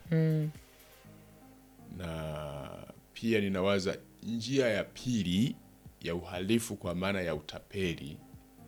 na pia ninawaza njia ya pili ya uhalifu kwa maana ya utapeli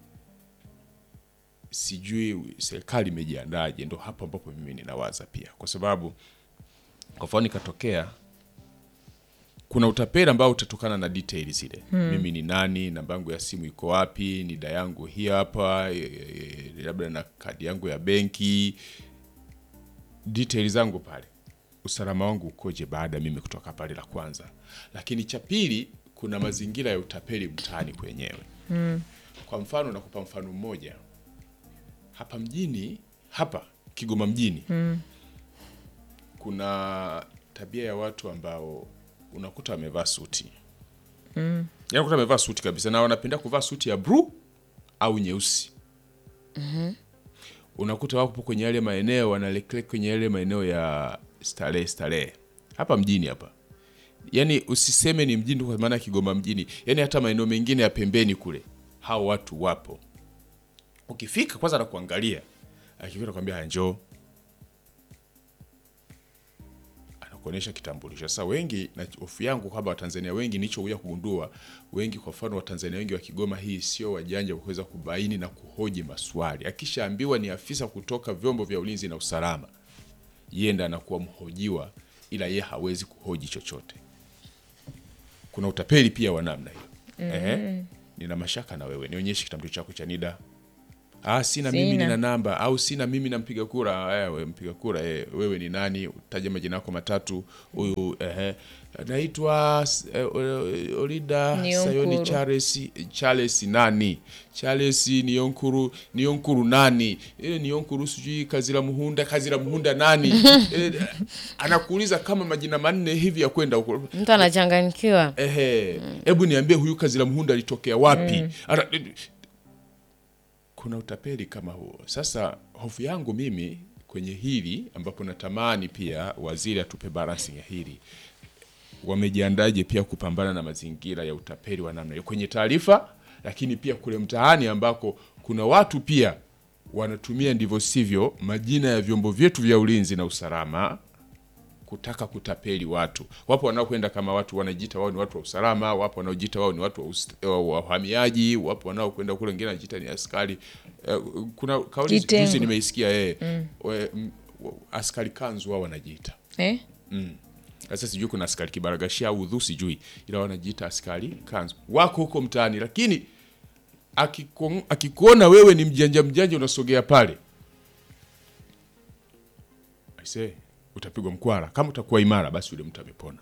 sijui serikali imejiandaje ndo hapo ambapo mimi ninawaza pia kwa sababu kwa mfano ikatokea kuna utapeli ambao utatokana na detail zile mimi ni nani namba yangu ya simu iko wapi nida yangu hii hapa e, e, labda na kadi yangu ya benki detail zangu pale usalama wangu ukoje baada ya mimi kutoka pale la kwanza lakini cha pili kuna mazingira ya utapeli mtaani kwenyewe kwa mfano nakupa mfano mmoja hapa mjini hapa kigoma mjini kuna tabia ya watu ambao unakuta wamevaa suti mm. yani unakuta wamevaa suti kabisa na wanapenda kuvaa suti ya bluu au nyeusi mm-hmm. unakuta wapo kwenye yale maeneo wanaelekea kwenye yale maeneo ya starehe starehe hapa mjini hapa yani usiseme ni mjini kwa maana kigoma mjini yani hata maeneo mengine ya pembeni kule hao watu wapo ukifika kwanza nakuangalia akifika nakwambia njoo anakuwa kuonyesha kitambulisho. Sasa wengi na hofu yangu kwamba Watanzania wengi nilichokuja kugundua wengi, kwa mfano Watanzania wengi wa Kigoma hii sio wajanja wa kuweza kubaini na kuhoji maswali. Akishaambiwa ni afisa kutoka vyombo vya ulinzi na usalama, yeye ndiye anakuwa mhojiwa, ila yeye hawezi kuhoji chochote. Kuna utapeli pia wa namna hiyo. Ehe, nina mashaka na wewe, nionyeshe kitambulisho chako cha NIDA. Ah, sina, mimi Sina. nina namba au sina mimi na mpiga kura. Eh, we mpiga kura eh, wewe ni nani? Utaja majina yako matatu. Huyu eh, naitwa eh, Olida Nionkuru. Sayoni Charles Charles nani? Charles Nionkuru Nionkuru nani? Ile Nionkuru sijui Kazira Muhunda Kazira Muhunda nani? eh, anakuuliza kama majina manne hivi ya kwenda huko. mtu anachanganyikiwa Ehe, hebu niambie huyu Kazira Muhunda alitokea wapi? Ara, kuna utapeli kama huo. Sasa hofu yangu mimi kwenye hili ambapo natamani pia waziri atupe balancing ya hili, wamejiandaje pia kupambana na mazingira ya utapeli wa namna hiyo kwenye taarifa, lakini pia kule mtaani ambako kuna watu pia wanatumia ndivyo sivyo majina ya vyombo vyetu vya ulinzi na usalama kutaka kutapeli watu. Wapo wanaokwenda kama watu wanajiita wao ni watu wa usalama, wapo wanaojiita wao ni watu wa us- wa wa uhamiaji, wapo wanaokwenda kule wengine wanajiita ni askari. Eh, Kuna kauli Kitengo. juzi nimeisikia eh, we- m- wa- askari kanzu wao wanajiita. eh? Sasa sijui kuna askari kibaragashia au udhu sijui, ila wanajiita askari kanzu. Wako huko mtaani, lakini akiko- akikuona wewe ni mjanja mjanja, unasogea pale aise, utapigwa mkwara. Kama utakuwa imara, basi yule mtu amepona.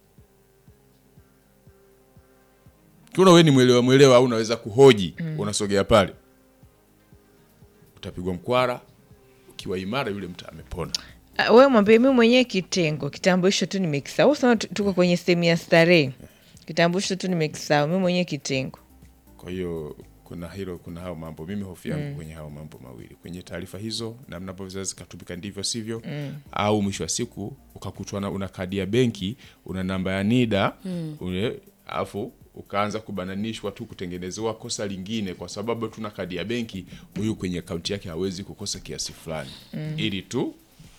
Kiona wewe ni mwelewa mwelewa, au unaweza kuhoji, unasogea pale, utapigwa mkwara. Ukiwa imara, yule mtu amepona. Ah, wewe mwambie mi mwenyewe kitengo kitambulisho tu nimekisahau. Sana tuko kwenye sehemu ya starehe, kitambulisho tu nimekisahau mi mwenyewe kitengo. Kwa hiyo kuna hilo, kuna hao mambo. Mimi hofu yangu kwenye hao mambo mawili, kwenye taarifa hizo, namna ambavyo zinaweza zikatumika ndivyo sivyo, au mwisho wa siku ukakutwa na una kadi ya benki, una namba ya NIDA ule, alafu ukaanza kubananishwa tu kutengenezewa kosa lingine, kwa sababu tuna kadi ya benki, huyu kwenye akaunti yake hawezi kukosa kiasi fulani, ili tu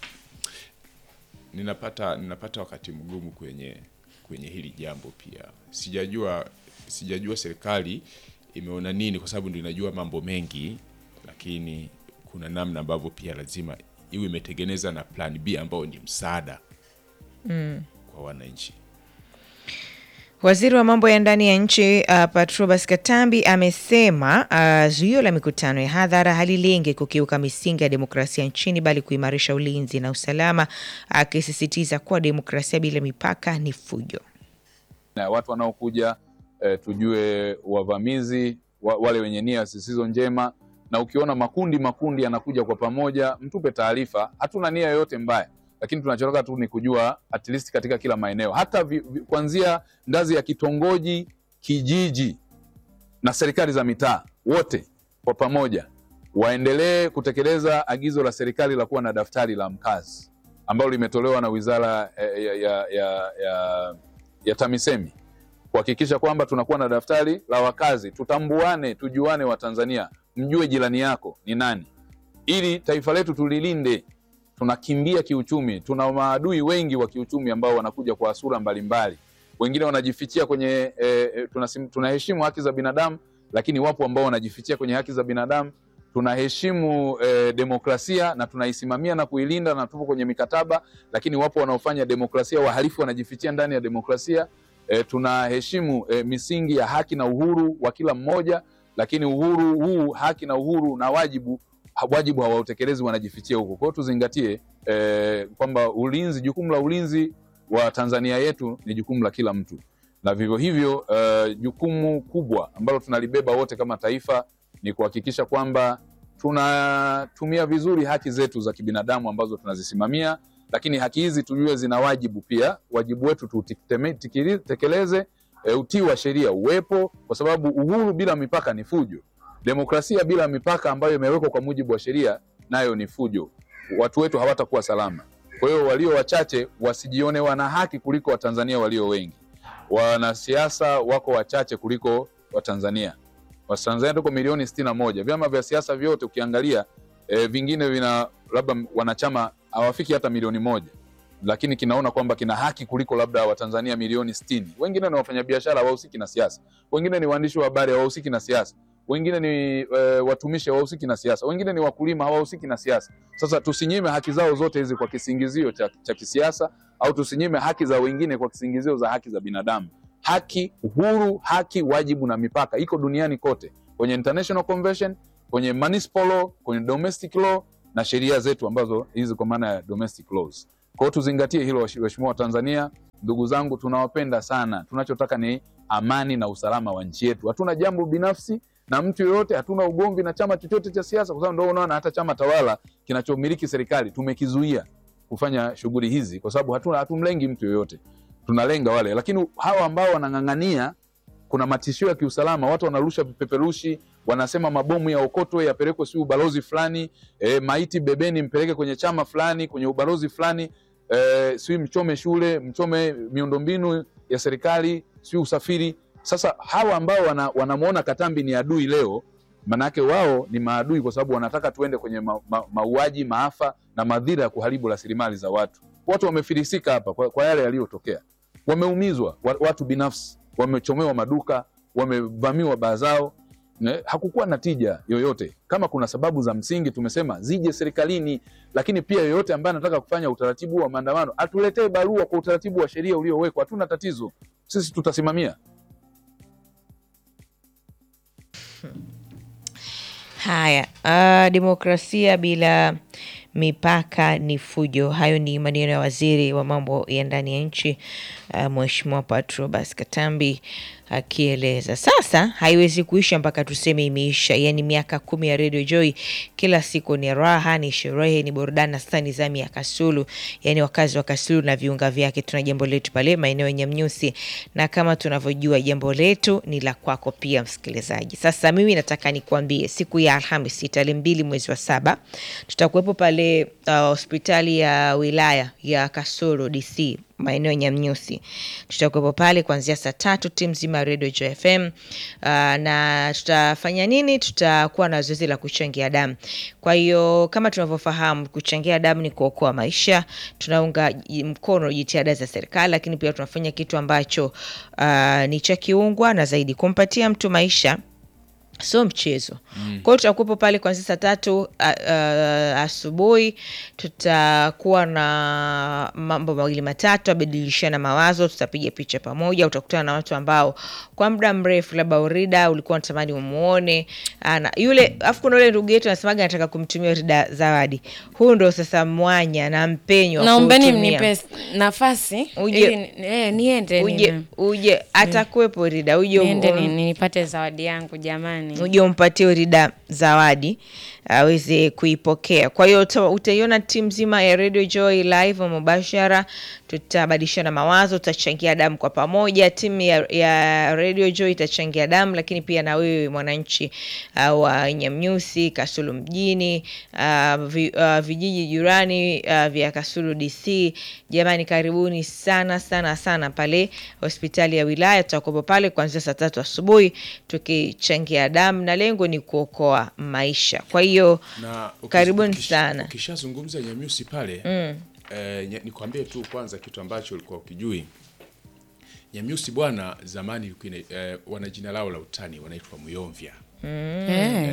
ninapata ninapata wakati mgumu kwenye kwenye hili jambo pia. Sijajua sijajua serikali imeona nini, kwa sababu ndio inajua mambo mengi, lakini kuna namna ambavyo pia lazima iwe imetengeneza na plan B ambao ni msaada kwa wananchi. Waziri wa mambo ya ndani ya nchi uh, Patrobas Katambi amesema uh, zuio la mikutano ya hadhara halilengi kukiuka misingi ya demokrasia nchini bali kuimarisha ulinzi na usalama, akisisitiza kuwa demokrasia bila mipaka ni fujo. na watu wanaokuja eh, tujue wavamizi wa, wale wenye nia zisizo njema, na ukiona makundi makundi yanakuja kwa pamoja, mtupe taarifa. Hatuna nia yoyote mbaya, lakini tunachotaka tu ni kujua at least katika kila maeneo, hata vi, vi, kuanzia ngazi ya kitongoji, kijiji na serikali za mitaa, wote kwa pamoja waendelee kutekeleza agizo la serikali la kuwa na daftari la mkazi ambalo limetolewa na wizara eh, ya, ya, ya, ya, ya TAMISEMI kuhakikisha kwamba tunakuwa na daftari la wakazi, tutambuane, tujuane Watanzania, mjue jirani yako ni nani, ili taifa letu tulilinde. Tunakimbia kiuchumi, tuna maadui wengi wa kiuchumi ambao wanakuja kwa sura mbalimbali, wengine wanajifichia kwenye eh, eh, tunasim- tunaheshimu haki za binadamu, lakini wapo ambao wanajifichia kwenye haki za binadamu. Tunaheshimu eh, demokrasia na tunaisimamia na kuilinda na tupo kwenye mikataba, lakini wapo wanaofanya demokrasia, wahalifu wanajifichia ndani ya demokrasia. E, tunaheshimu e, misingi ya haki na uhuru wa kila mmoja, lakini uhuru huu, haki na uhuru na wajibu, ha- wajibu hawautekelezi, wanajifichia huko. Kwa hiyo tuzingatie e, kwamba ulinzi, jukumu la ulinzi wa Tanzania yetu ni jukumu la kila mtu, na vivyo hivyo e, jukumu kubwa ambalo tunalibeba wote kama taifa ni kuhakikisha kwamba tunatumia vizuri haki zetu za kibinadamu ambazo tunazisimamia lakini haki hizi tujue zina wajibu pia. Wajibu wetu tutekeleze, e, utii wa sheria uwepo, kwa sababu uhuru bila mipaka ni fujo. Demokrasia bila mipaka ambayo imewekwa kwa mujibu wa sheria nayo ni fujo. Watu wetu hawatakuwa salama. Kwa hiyo walio wachache wasijione wana haki kuliko Watanzania walio wengi. Wanasiasa wako wachache kuliko Watanzania. Watanzania tuko milioni sitini na moja. Vyama vya siasa vyote ukiangalia e, vingine vina labda wanachama hawafiki hata milioni moja. lakini kinaona kwamba kina haki kuliko labda Watanzania milioni sitini. Wengine ni wafanyabiashara hawahusiki na siasa, wengine ni waandishi wa habari hawahusiki na siasa, wengine ni e, watumishi hawahusiki na siasa, wengine ni wakulima hawahusiki na siasa. Sasa tusinyime haki zao zote hizi kwa kisingizio cha, cha kisiasa au tusinyime haki za wengine kwa kisingizio za haki za binadamu. Haki, uhuru, haki, wajibu na mipaka iko duniani kote, kwenye international convention, kwenye municipal law, kwenye domestic law na sheria zetu ambazo hizi kwa maana ya domestic laws. Kwa hiyo tuzingatie hilo, waheshimiwa wa Tanzania, ndugu zangu, tunawapenda sana. Tunachotaka ni amani na usalama wa nchi yetu. Hatuna jambo binafsi na mtu yoyote, hatuna ugomvi na chama chochote cha siasa, kwa sababu ndio unaona hata chama tawala kinachomiliki serikali tumekizuia kufanya shughuli hizi, kwa sababu hatuna hatumlengi mtu yoyote, tunalenga wale. Lakini hawa ambao wanang'ang'ania, kuna matishio ya kiusalama, watu wanarusha vipeperushi, wanasema mabomu ya okotwe yapelekwe si ubalozi fulani, e, maiti bebeni mpeleke kwenye chama fulani, kwenye ubalozi fulani, e, si mchome shule, mchome miundombinu ya serikali, si usafiri. Sasa hawa ambao wana, wanamwona Katambi ni adui leo, manake wao ni maadui kwa sababu wanataka tuende kwenye ma, ma, mauaji, maafa na madhira ya kuharibu rasilimali za watu. Watu wamefilisika hapa kwa, kwa yale yaliyotokea, wameumizwa wa- watu binafsi, wamechomewa maduka, wamevamiwa baa zao. Ne, hakukuwa na tija yoyote. Kama kuna sababu za msingi tumesema zije serikalini, lakini pia yoyote ambaye anataka kufanya utaratibu wa maandamano atuletee barua kwa utaratibu wa sheria uliowekwa. Hatuna tatizo, sisi tutasimamia. Haya, uh, demokrasia bila mipaka ni fujo. Hayo ni maneno ya waziri wa mambo ya ndani ya nchi uh, Mheshimiwa Patrobas Katambi akieleza. Sasa haiwezi kuisha mpaka tuseme imeisha. Yaani miaka kumi ya Radio Joy, kila siku ni raha, ni sherehe, ni burudani. Na sasa ni zamu ya Kasulu, yaani wakazi wa Kasulu na viunga vyake. Tuna jambo letu pale maeneo ya Nyamnyusi, na kama tunavyojua jambo letu ni la kwako pia, msikilizaji. Sasa mimi nataka nikuambie, siku ya Alhamisi tarehe mbili mwezi wa saba tutakuwepo pale uh, hospitali ya wilaya ya Kasulu DC maeneo ya Nyamnyusi. Tutakuwepo pale kuanzia saa tatu, timu nzima ya Radio Joy FM. Uh, na tutafanya nini? Tutakuwa na zoezi la kuchangia damu. Kwa hiyo kama tunavyofahamu, kuchangia damu ni kuokoa maisha. Tunaunga j- mkono jitihada za serikali, lakini pia tunafanya kitu ambacho uh, ni cha kiungwa na zaidi kumpatia mtu maisha sio mchezo. Kwa hiyo tutakuwepo pale kuanzia saa tatu a- a- asubuhi. Tutakuwa na mambo mawili matatu, abadilishana mawazo, tutapiga picha pamoja. Utakutana na watu ambao kwa muda mrefu labda Urida ulikuwa unatamani umuone ana yule, afu kuna yule ndugu yetu anasemaga anataka kumtumia Urida zawadi. Huu ndo sasa mwanya na mpenyo wa naombeni kuutumia. mnipe nafasi Uje- ili ni- eh, niende uje nina- uje atakuwepo Urida uje niende um- ni- ni- nipate zawadi yangu jamani uje umpatie Urida zawadi aweze kuipokea. Kwa hiyo uta- utaiona timu nzima ya Radio Joy live mubashara, tutabadilishana mawazo, tutachangia damu kwa pamoja. Timu ya, ya Radio Joy itachangia damu, lakini pia na wewe mwananchi uh, wa Nyamnyusi, Kasulu mjini, uh, vi, uh, vijiji jirani uh, vya Kasulu DC. Jamani, karibuni sana sana sana pale hospitali ya wilaya. Tutakuwepo pale kuanzia saa tatu asubuhi tukichangia damu, na lengo ni kuokoa maisha. Kwa hiyo na ukis- karibuni ukis- sana. Ukishazungumza Nyamyusi pale eh, nya- nikwambie tu kwanza kitu ambacho ulikuwa ukijui. Nyamyusi bwana, zamani ilikuwa ina- eh, wana jina lao la utani wanaitwa Muyomvya. Eh,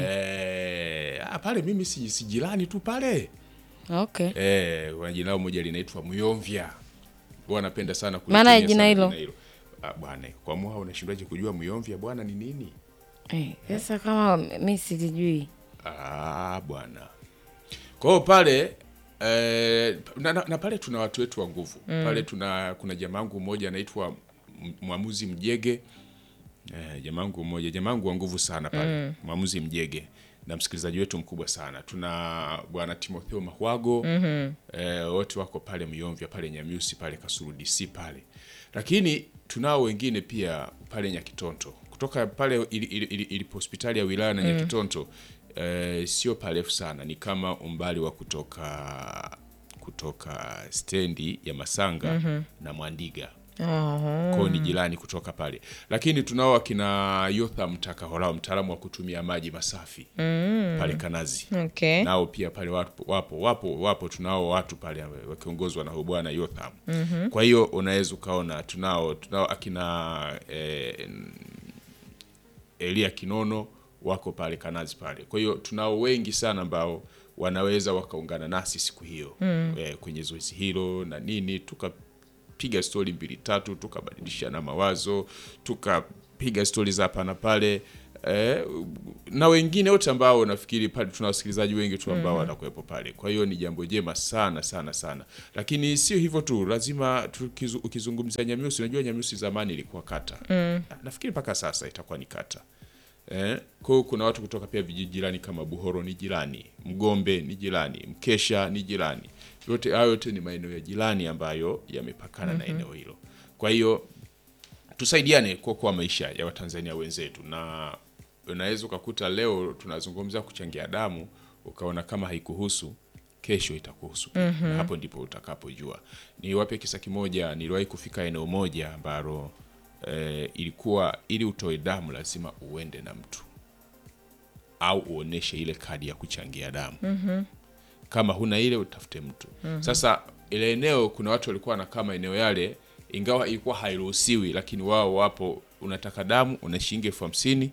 Eh, ah, pale mimi si, si jirani tu pale okay eh, wana jina lao moja linaitwa Muyomvya. Wanapenda sana Maana ya kulitumia jina sana hilo? Ah, bwana, kwa mwa unashindwaje kujua Muyomvya bwana ni nini? Eh, sasa kama mi silijui Ah, bwana. Kwa hiyo pale eh, na, na, na pale tuna watu wetu wa nguvu pale. Tuna kuna jamangu mmoja anaitwa M- Mwamuzi Mjege eh, jamangu mmoja jamangu wa nguvu sana pale Mwamuzi Mjege na msikilizaji wetu mkubwa sana. Tuna bwana Timotheo Mahwago eh, wote wako pale Myomvya pale Nyamyusi pale Kasulu DC pale, lakini tunao wengine pia pale Nyakitonto kutoka pale ili- ili- ili- ilipo hospitali ya wilaya na Nyakitonto eh, sio parefu sana, ni kama umbali wa kutoka kutoka stendi ya Masanga na Mwandiga Oho. kwao ni jirani kutoka pale, lakini tunao akina Yotham Takahola, mtaalamu wa kutumia maji masafi pale Kanazi Okay. nao pia pale wapo wapo wapo, wapo tunao watu pale wakiongozwa na huyu bwana Yotham. Kwa hiyo unaweza ukaona tunao tunao akina eh, Elia Kinono wako pale Kanazi pale. Kwa hiyo tunao wengi sana ambao wanaweza wakaungana nasi siku hiyo eh, kwenye zoezi hilo na nini, tukapiga stori mbili tatu, tukabadilishana mawazo, tukapiga stori za hapa na pale eh, na wengine wote ambao nafikiri pale tuna wasikilizaji wengi tu ambao wanakuwepo pale. Kwa hiyo ni jambo jema sana sana sana, lakini sio hivyo tu, lazima tukizu, ukizungumzia Nyamiusi, unajua Nyamiusi zamani ilikuwa kata nafikiri mpaka sasa itakuwa ni kata eh. Kwa hiyo kuna watu kutoka pia vijiji jirani kama Buhoro ni jirani, Mgombe ni jirani, Mkesha ni jirani, yote hayo yote ni maeneo ya jirani ambayo yamepakana na eneo hilo. Kwa hiyo tusaidiane kuokoa maisha ya Watanzania wenzetu, na unaweza ukakuta leo tunazungumza kuchangia damu ukaona kama haikuhusu kesho itakuhusu pia. na hapo ndipo utakapojua. Niwape kisa kimoja, niliwahi kufika eneo moja ambalo eh, ilikuwa ili utoe damu lazima uende na mtu au uoneshe ile kadi ya kuchangia damu kama huna ile utafute mtu sasa ile eneo kuna watu walikuwa wanakaa maeneo yale ingawa ilikuwa hairuhusiwi lakini wao wapo unataka damu una shilingi elfu hamsini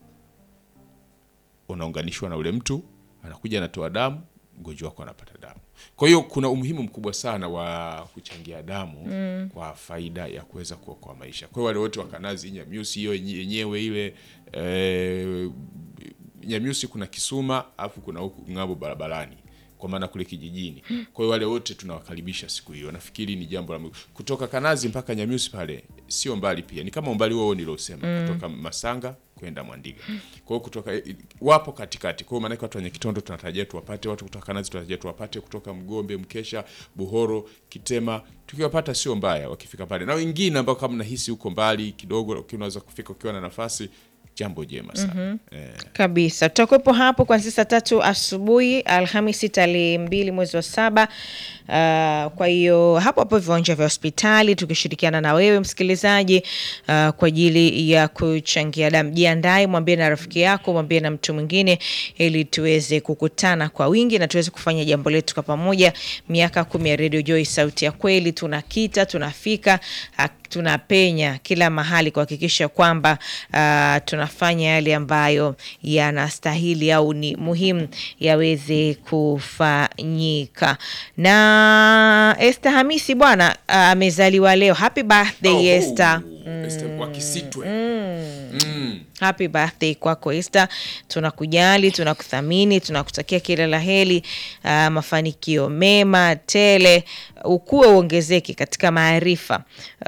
unaunganishwa na ule mtu anakuja anatoa damu mgonjwa wako anapata damu kwa hiyo kuna umuhimu mkubwa sana wa kuchangia damu kwa faida ya kuweza kuokoa maisha kwa hiyo wale wote wa Kanazi Nyamiusi hiyo yenye- yenyewe ile eh, Nyamiusi kuna Kisuma alafu kuna huku ng'ambo barabarani kwa maana kule kijijini. Kwa hiyo wale wote tunawakaribisha siku hiyo. Nafikiri ni jambo la muhimu. Kutoka Kanazi mpaka Nyamiusi pale sio mbali pia. Ni kama umbali huo niliosema kutoka Masanga kwenda Mwandiga. Kwa hiyo kutoka wapo katikati. Kwa hiyo maana watu wenye Kitondo tunatarajia tuwapate, watu kutoka Kanazi tunatarajia tuwapate, kutoka Mgombe, Mkesha, Buhoro, Kitema. Tukiwapata sio mbaya wakifika pale. Na wengine ambao kama nahisi huko mbali kidogo, lakini unaweza kufika ukiwa na nafasi, jambo jema sana. Eh. kabisa tutakuwepo hapo kuanzia saa tatu asubuhi alhamisi tarehe mbili mwezi wa saba uh, kwa hiyo hapo hapo viwanja vya hospitali tukishirikiana na wewe msikilizaji uh, kwa ajili ya kuchangia damu jiandae mwambie na rafiki yako mwambie na mtu mwingine ili tuweze kukutana kwa wingi na tuweze kufanya jambo letu kwa pamoja miaka kumi ya radio joy sauti ya kweli tunakita tunafika uh, tunapenya kila mahali kuhakikisha kwamba uh, tunafanya yale ambayo yanastahili au ni muhimu yaweze kufanyika. Na Esther Hamisi bwana uh, amezaliwa leo. Happy birthday Oh, Esther. Esther kwa Kisitwe. Mm. Happy birthday kwako Esther, tunakujali, tunakuthamini, tunakutakia kila la heri, uh, mafanikio mema tele, ukuwe uongezeke katika maarifa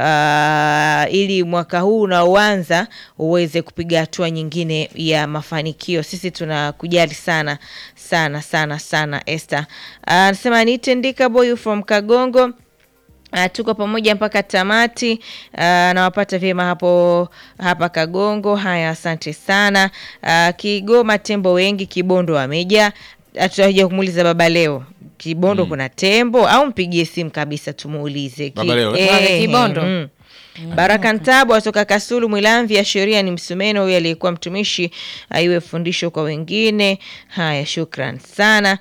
uh, ili mwaka huu unaoanza uweze kupiga hatua nyingine ya mafanikio. Sisi tunakujali sana sana sana sana Esther. Uh, Anasema niite Ndika Boy from Kagongo. Uh, tuko pamoja mpaka tamati. Uh, nawapata vyema hapo hapa Kagongo. Haya, asante sana. Uh, Kigoma tembo wengi, Kibondo wamejaa. Tutakuja kumuuliza baba leo Kibondo kuna tembo au mpigie simu kabisa tumuulize. Ki- Baba leo, eh, Pale Kibondo? mm. Baraka Ntabu atoka Kasulu Mwilamvi, ya sheria ni msumeno huyu aliyekuwa mtumishi, aiwe fundisho kwa wengine. Haya, shukran sana.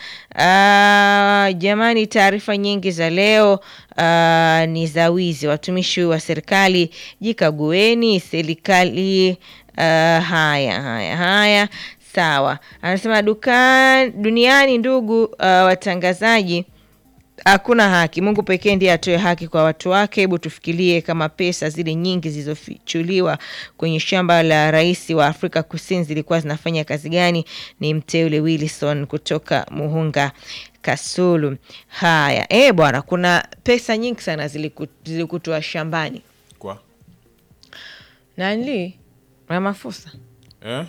Ah, jamani, taarifa nyingi za leo ah, ni za wizi. Watumishi wa serikali jikagueni, serikali. ah, haya haya haya, sawa. Anasema duka duniani, ndugu ah, watangazaji hakuna haki. Mungu pekee ndiye atoe haki kwa watu wake. Hebu tufikirie kama pesa zile nyingi zilizofichuliwa kwenye shamba la rais wa Afrika Kusini zilikuwa zinafanya kazi gani? Ni mteule Wilson kutoka Muhunga Kasulu. Haya, eh bwana, kuna pesa nyingi sana ziliku- zilikutwa shambani Kwa nani Ramaphosa eh?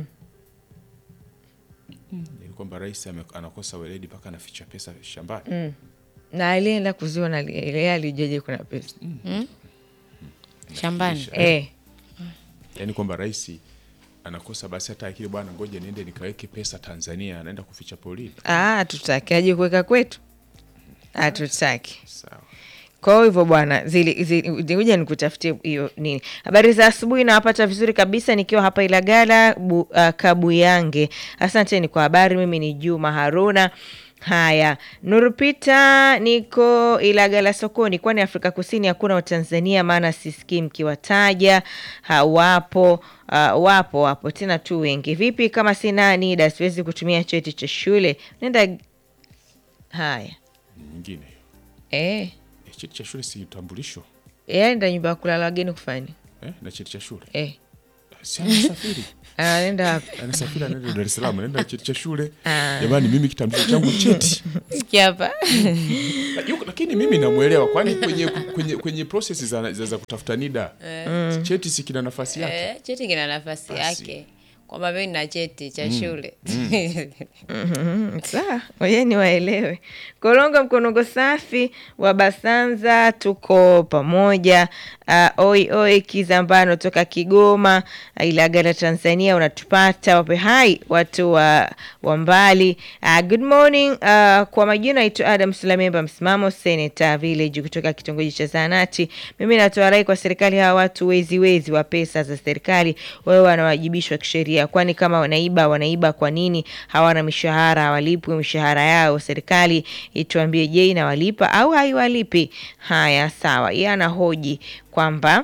Ni kwamba rais ame- anakosa weledi mpaka anaficha pesa shambani. na alienda kuziona ile alijeje kuna pesa shambani eh. Yaani kwamba rais anakosa basi hata akili, bwana, ngoja niende nikaweke pesa Tanzania, anaenda kuficha polini. Ah, tutaki aje kuweka kwetu, hatutaki. Sawa. Kwa hivyo bwana, zili- zili- zilikuja nikutafutie hiyo nini. Habari za asubuhi, nawapata vizuri kabisa nikiwa hapa Ilagala bu, uh, Kabuyange. Asanteni kwa habari. Mimi ni Juma Haruna. Haya, Nurupita, niko Ilagala sokoni. Kwani Afrika Kusini hakuna Watanzania? Maana sisikii mkiwataja. Hawapo. Uh, wapo wapo tena tu wengi. Vipi kama sina NIDA siwezi kutumia cheti cha shule? Nenda. Haya, nyingine eh, Eh, cheti cha shule si utambulisho yaenda nyumba ya kulala wageni kufanya eh, na cheti cha shule eh. si anasafiri Anaenda wapi? anasafiri anaenda Dar es Salaam anaenda na cheti cha shule jamani mimi kitambulisho changu cheti Sikia hapa Na yuko- lakini mimi namwelewa kwani kwenye kwenye kwenye process za, za, za kutafuta NIDA cheti si kina nafasi yake Eh, cheti kina nafasi Basi. yake kwamba mimi nina cheti cha shule Mhm, Sawa, ngojeni waelewe. Korongo mkonongo safi wa Basanza, tuko pamoja. Uh, oi oi Kizambano toka Kigoma, uh, Ilagala Tanzania, unatupata wape hai watu wa, wa mbali. Uh, good morning. Uh, kwa majina naitwa Adam Sulamemba, msimamo Senator Village kutoka kitongoji cha Zanati. Mimi natoa rai kwa serikali, hawa watu wezi wezi wa pesa za serikali wawe wanawajibishwa kisheria, kwani kama wanaiba wanaiba kwa nini hawana mishahara, hawalipwi mishahara yao? Serikali ituambie, je, inawalipa au haiwalipi? Haya, sawa. Yeye anahoji kwamba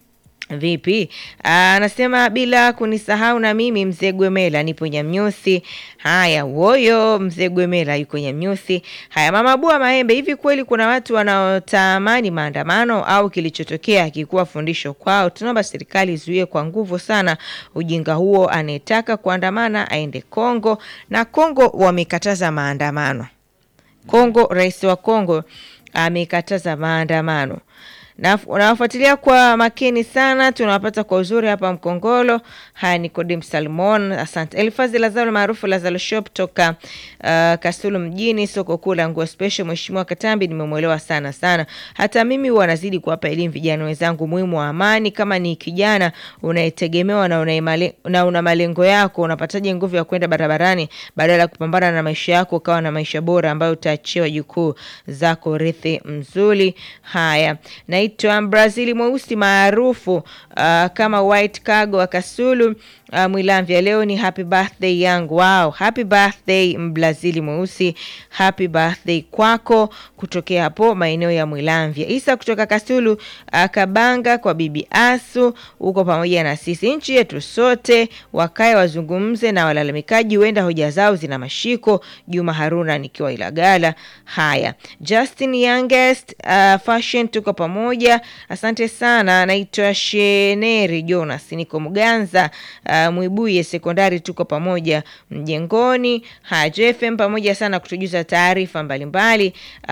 Vipi? Aa, Anasema bila kunisahau na mimi mzee Gwemela nipo Nyamnyusi. Haya, woyo mzee Gwemela yuko Nyamnyusi. Haya, mama Bua Maembe, hivi kweli kuna watu wanaotamani maandamano au kilichotokea hakikuwa fundisho kwao? Tunaomba serikali izuie kwa nguvu sana ujinga huo. Anayetaka kuandamana aende Kongo, na Kongo wamekataza maandamano. Kongo, rais wa Kongo amekataza maandamano. Na- Nawafuatilia kwa makini sana, tunawapata kwa uzuri hapa Mkongolo. Haya, Nicodim Salmon, asante. Elifazi Lazaro maarufu Lazaro Shop toka uh, Kasulu mjini, soko kuu la nguo special. Mheshimiwa Katambi, nimemwelewa sana sana. Hata mimi huwa nazidi kuwapa elimu vijana wenzangu muhimu wa amani. Kama ni kijana unayetegemewa na una, imale, na una malengo yako, unapataje nguvu ya kwenda barabarani badala ya kupambana na maisha yako ukawa na maisha bora ambayo utaachiwa jukuu zako rithi mzuri. Haya, naitwa Brazili mweusi maarufu uh, kama White Cargo wa Kasulu uh, Mwilamvya. Leo ni happy birthday yangu. Wow, happy birthday Mbrazili mweusi, happy birthday kwako kutokea hapo maeneo ya Mwilamvya. Isa kutoka Kasulu uh, Kabanga kwa bibi Asu, uko pamoja na sisi. Nchi yetu sote wakae wazungumze na walalamikaji, huenda hoja zao zina mashiko. Juma Haruna nikiwa Ilagala. Haya, Justin Youngest uh, fashion, tuko pamoja, asante sana. Naitwa Sheneri Jonas, niko Mganza uh, Mwibuye sekondari, tuko pamoja mjengoni. Haya, JFM pamoja sana kutujuza taarifa mbalimbali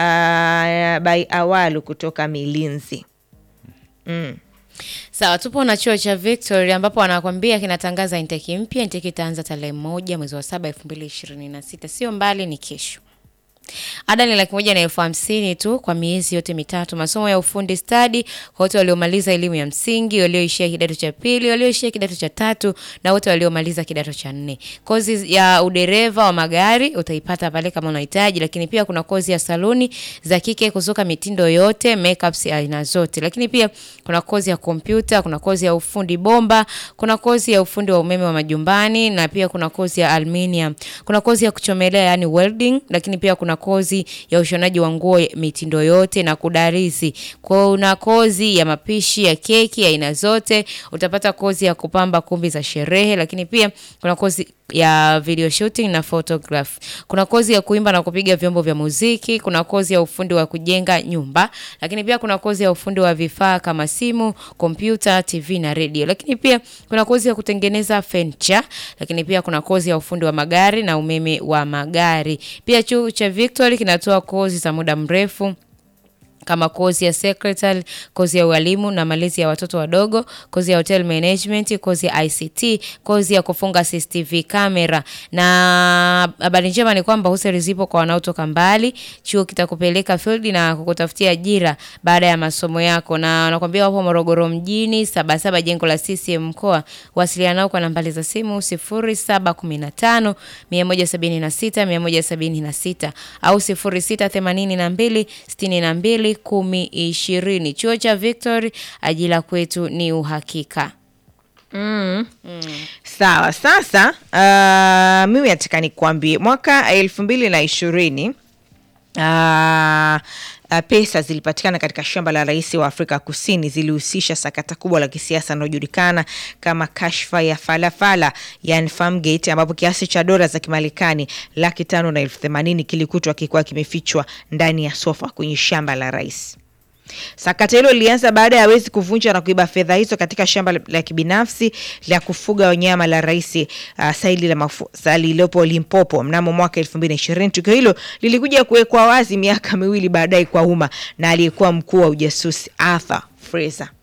uh, by awalu kutoka Milinzi. Sawa, tupo na chuo cha Victory ambapo wanakwambia kinatangaza intake mpya. Intake itaanza tarehe moja mwezi wa saba elfu mbili ishirini na sita sio mbali, ni kesho. Ada ni laki moja na elfu hamsini tu kwa miezi yote mitatu. Masomo ya ufundi stadi kwa wote waliomaliza elimu ya msingi, walioishia kidato cha pili, walioishia kidato cha tatu na wote waliomaliza kidato cha nne. Kozi ya udereva wa magari utaipata pale kama unahitaji, lakini pia kuna kozi ya saluni za kike, kusuka mitindo yote, makeups ya aina zote. Lakini pia kuna kozi ya kompyuta, kuna kozi ya ufundi bomba, kuna kozi ya ufundi wa umeme wa majumbani na pia kuna kozi ya aluminium. Kuna kozi ya kuchomelea yani welding, lakini pia kuna kozi ya ushonaji wa nguo mitindo yote na kudarizi. Kuna kozi ya mapishi ya keki ya aina zote, utapata kozi ya kupamba kumbi za sherehe, lakini pia kuna kozi ya video shooting na photograph. Kuna kozi ya kuimba na kupiga vyombo vya muziki, kuna kozi ya ufundi wa kujenga nyumba, lakini pia kuna kozi ya ufundi wa vifaa kama simu, kompyuta, TV na radio. Lakini pia kuna kozi ya kutengeneza furniture, lakini pia kuna kozi ya ufundi wa magari na umeme wa magari. Pia chuo cha Victory kinatoa kozi za muda mrefu kama kozi ya secretary, kozi ya ualimu na malezi ya watoto wadogo, kozi ya hotel management, kozi ya ICT, kozi ya kufunga CCTV camera. Na habari njema ni kwamba hosteli zipo kwa wanaotoka mbali. Chuo kitakupeleka field na kukutafutia ajira baada ya masomo yako, na wanakuambia wapo Morogoro mjini, Sabasaba, jengo la CCM mkoa. Wasiliana nao kwa nambari za simu 0715 176 176 au 0682 62 kumi ishirini. Chuo cha Victory, ajira kwetu ni uhakika. Sawa, sasa uh, mimi nataka nikuambie mwaka elfu mbili na ishirini uh, uh, pesa zilipatikana katika shamba la rais wa Afrika Kusini zilihusisha sakata kubwa la kisiasa linalojulikana kama kashfa ya falafala yani Farmgate, ambapo kiasi cha dola za Kimarekani laki tano na elfu themanini kilikutwa kikiwa kimefichwa ndani ya sofa kwenye shamba la rais. Sakata hilo lilianza baada ya wezi kuvunja na kuiba fedha hizo katika shamba la- la kibinafsi la kufuga wanyama la rais uh, Saili la mafuta lililopo Limpopo mnamo mwaka 2020. Tukio hilo lilikuja kuwekwa wazi miaka miwili baadaye kwa umma na aliyekuwa mkuu wa ujasusi Arthur Fraser.